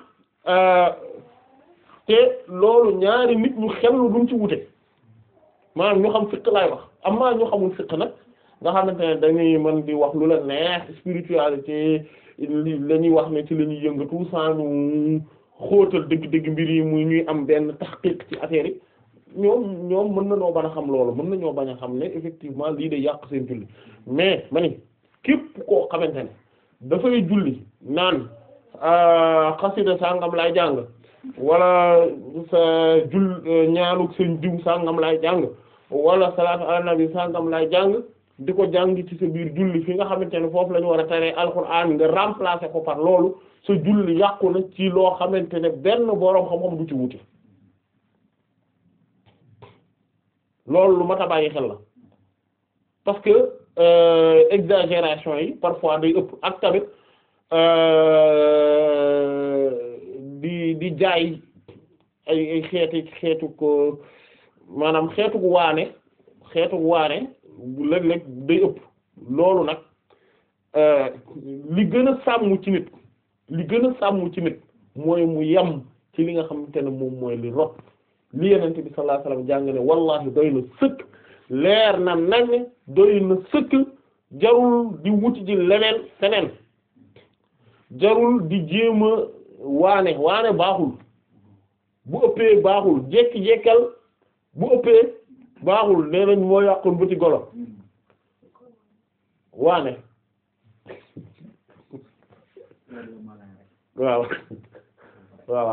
te loolu ñaari nit ñu xellu duñ ci wute maanaam ñu xam fiq laay wax amaa ñu xamul fiq nag nga xamante ne dañuy mën di wax lu la neex spiritualité li la ñuy wax ne ci la ñuy yëngatu sans ñu xóotal dëgg-dëgg mbir yi muy ñuy am benn taxqiq ci affaire yi ñoom ñoom mën nañoo bañ a xam loolu mën nañoo bañ a xam ne effectivement lii day yàq seen julli mais ma ni képp koo xamante ne dafay julli naan xasida sàngam lay jàng wala sa jul ñaanuk seen diw sàngam lay jàng wala salaatu ala nabi sàngam lay jàng di ko jàng ci sa biir julli fi nga xamante ne foofu la ñu war a taree alxuraan nga remplacer ko par loolu sa julli yàqu na ci loo xamante ne benn boroom xam-xam du ci wuti loolu lu mat a bàyyi xel la parce que exagération yi parfois day ëpp ak tamit di di jaay ay ay xeeti xeetu ko maanaam xeetu waane xeetu waane léeg-léeg day ëpp loolu nag li gën a sàmm ci nit li gën a sàmm ci nit mooy mu yem ci li nga xamante ne moom mooy li rot li yenente bi sallallahu alayhi wasallam jàng ne wallahi doy na sëkk leer na nañ doy na sëkk jarul di wuti ji leneen feneen jarul di jéem a waane waane baaxul bu ëppee baaxul jekki-jekkal bu ëppee baaxul nee nañ moo yàqul bëti golo waane waaw waaw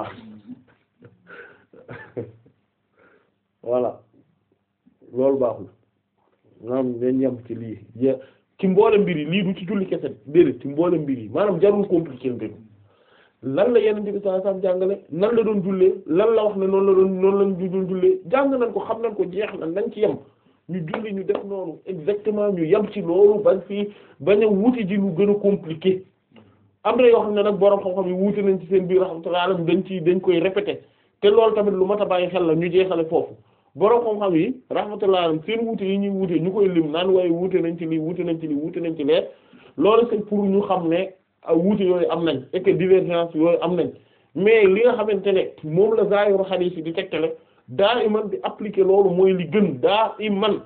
voilà loolu baaxul maanaam dañ yem ci lii je ci mboole mbir yi lii du ci julli kese déedéet ci mboole mbir yi maanaam jarul compliquer mbir lan la yeneen bi sallallahu alayhi wasallam jàngale nan la doon jullee lan la wax ne noonu la doon noonu lañ doon jullee jàng nañ ko xam nañ ko jeex na nañ ci yem ñu julli ñu def noonu exactement ñu yem ci loolu bañ fii bañ a wuti ji lu gën a compliqué am na yoo xam ne nag borom xam-xam yi wuute nañ ci seen biir rahmatullah alam dañ ci dañ koy répéter te loolu tamit lu mat a bàyyi xel la ñu jeexale foofu borom xam-xam yi rahmatullah alam seen wuute yi ñuy wuute ñu koy lim naan waaye wuute nañ ci lii wuute nañ ci lii wuute nañ ci lee loolu c'est pour ñu xam ne wuute yooyu am nañ et que divergence yooyu am nañ mais li nga xamante ne moom la zaahiru xadiis yi di tegtale daa iman di appliquer loolu mooy li gën daa iman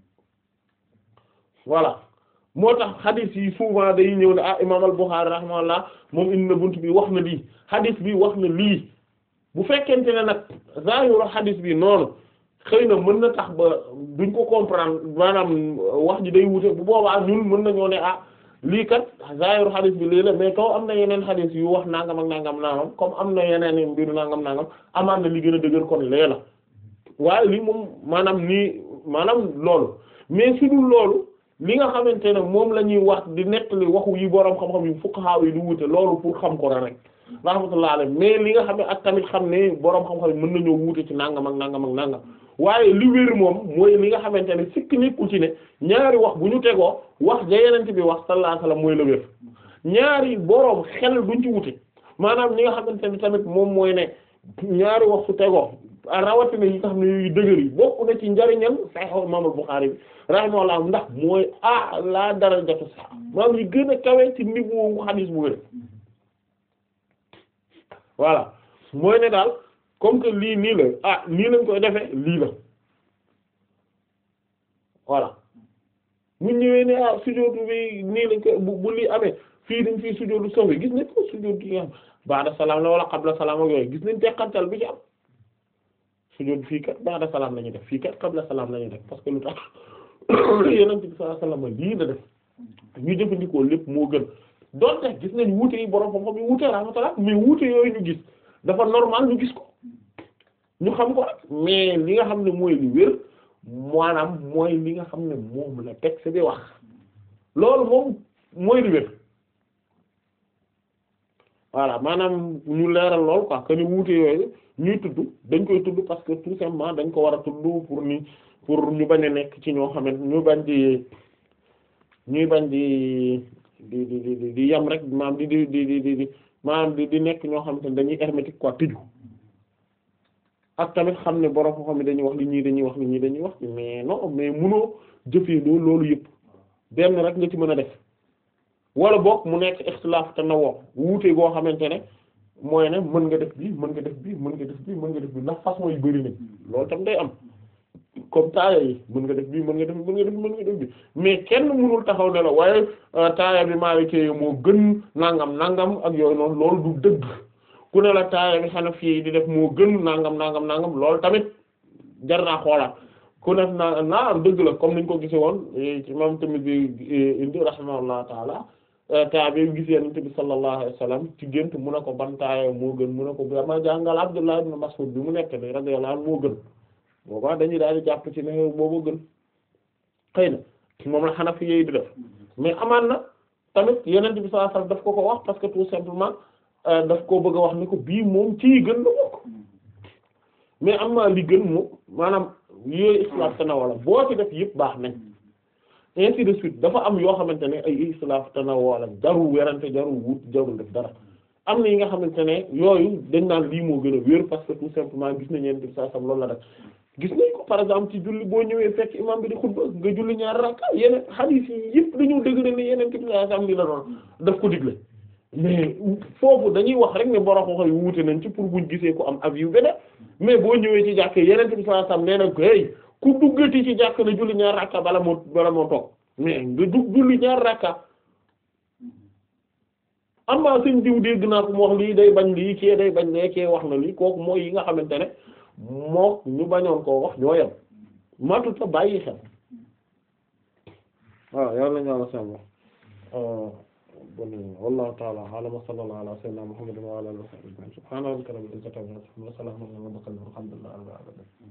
voilà moo tax xadiis yi souvent day ñëw ne ah imaam al-Bukhari rahimahullah moom indi na bunt bi wax na lii xadiis bi wax na lii bu fekkente ne nag zaahiru xadiis bi noonu xëy na mën na tax ba duñ ko comprendre maanaam wax ji day wute bu boobaa ñun mën nañoo ne ah lii kat zaahiru xadiis bi lii la mais kaw am na yeneen xadiis yu wax nangam ak nangam nangam comme am na yeneen mbiru nangam nangam amaan na li gën a dëgër kon lee la waaye lii moom maanaam nii maanaam loolu mais su dul loolu li nga xamante ne moom la ñuy wax di nettali waxu yi boroom xam-xam yu fuqaha yi du wute loolu pour xam ko rek rahmatullah alayhi mais li nga xam ne ak tamit xam ne boroom xam-xam yi mën nañoo wuute ci nangam ak nangam ak nangam waaye li wér moom mooy li nga xamante ne sikk nekkul ci ne ñaari wax bu ñu tegoo wax ja yenent bi wax sallallahu alayhi wasallam mooy la wér ñaari boroom xel duñ ci wute maanaam ñi nga xamante ne tamit moom mooy ne ñaari wax su tegoo rawatina yi nga xam ne yu dëgër yi bokk na ci njariñam Sahih Imam al-Bukhari bi rahimahullah ndax mooy ah la darajatu sax maanaam yi gën a kawe ci niveau xadiis bu wér voilà mooy ne daal comme que lii nii la ah nii lañ koy defee lii la voilà mu ñëwee ne ah sujjóotu bi nii lañ koy bu bu lii amee fii dañ fii sujjóotu soxla gis nañ ko sujjóot gi nga xam ba'da salaam la wala qabla salaam ak yooyu gis nañ teqantal bi ci am sujjóot fii kat ba'da salaam la ñuy def fii kat qabla salaam la ñuy def parce que lu tax Yonent bi sallallahu alayhi wasallam lii la def ñu jëfandikoo lépp moo gën donte gis nañ wuute yi borom xam-xam yi wuute rahmatullah mais wuute yooyu ñu gis dafa normal ñu gis ko ñu xam ko rek mais li nga xam ne mooy li wér maanaam mooy li nga xam ne moom la texte bi wax loolu moom mooy li wér voilà maanaam ñu leeral lool quoi que ni wuute yooyu ñuy tudd dañ koy tudd parce que tout simplement dañ ko war a tudd pour ni pour ñu bañ a nekk ci ñoo xamante ñu bañ di ñuy bañ di di di di di yam rek maanaam di di di di di maanaam di di nekk ñoo xamante ne dañuy hermétique quoi tëju ak tamit xam ne borom ko xam ne dañuy wax li ñii dañuy wax li ñii dañuy wax mais non mais munoo jëfee loolu loolu yëpp benn rek nga ci mën a def wala boog mu nekk ixtilaaf te na woo wuute goo xamante ne mooy ne mën nga def bii mën nga def bii mën nga def bii mën nga def bii ndax façon yu bari nañ loolu tam day am comme taaya yi mën nga def bii mën nga def mën nga def mën nga def bii mais kenn mënul taxaw ne la waaye taaya bi Maliki moo gën nangam nangam ak yooyu noonu loolu du dëgg ku ne la taaya bi Hanafi yi di def moo gën nangam nangam nangam loolu tamit jar naa xoolaat ku ne naa naa dëgg la comme niñ ko gisee woon ci moom tamit bi indi rahimahullahu taala taa bi gis Yonent bi sallallahu alayhi wa sallam ci gént mu ne ko ban taaya moo gën mu ne ko dama jàngal Abdullah ibn Mas'ud bi mu nekk ni radiyallahu anhu moo gën boobaa dañuy daal di jàpp ci ne boobu gën xëy na moom la Hanafi yi di def mais amaan na tamit Yonent bi sallallahu alayhi wa sallam daf ko ko wax parce que tout simplement daf koo bëgg a wax ni ko bii moom ci gën la bokk mais am na li gën moom maanaam yooyu islaaf tanawala boo ci def yëpp baax nañ ainsi de suite dafa am yoo xamante ne ay islaaf tanawala jarul werante jarul wut jarul def dara am na yi nga xamante ne yooyu dañ naan lii moo gën a wér parce que tout simplement gis nañ Yonent bi sallallahu alayhi wa sallam loolu la def gis nañ ko par exemple ci julli boo ñëwee fekk imam bi di xutba nga julli ñaar rakka yeneen hadith yi yëpp dañu dëgg ne Yonent bi sallallahu alayhi wa sallam li la doon daf ko digle mais foofu dañuy wax rek ne borom ko yu wuute nañ ci pour buñ gisee ko am avis yu beneen mais boo ñëwee ci jàkk Yonent bi sallallahu alayhi wasallam nee na ko hey ku duggati ci jàkk na julli ñaar rakka bala moo bala moo toog mais nga dugg julli ñaar rakka am na sëñ diw dégg naa ko mu wax lii day bañ lii kee day bañ lee kee wax na lii kooku mooy yi nga xamante ne moo ñu bañoon koo wax ñoo yem matuta bàyyi xel waaw yàlla nañu àlla sàmm bon wallahu ta'ala a'lam wa sallallahu ala sayyidina muhammadin wa ala alihi wa sahbihi subhana rabbika rabbil izzati amma yasifun wa salamun ala al mursalin walhamdulillahi rabbil alamin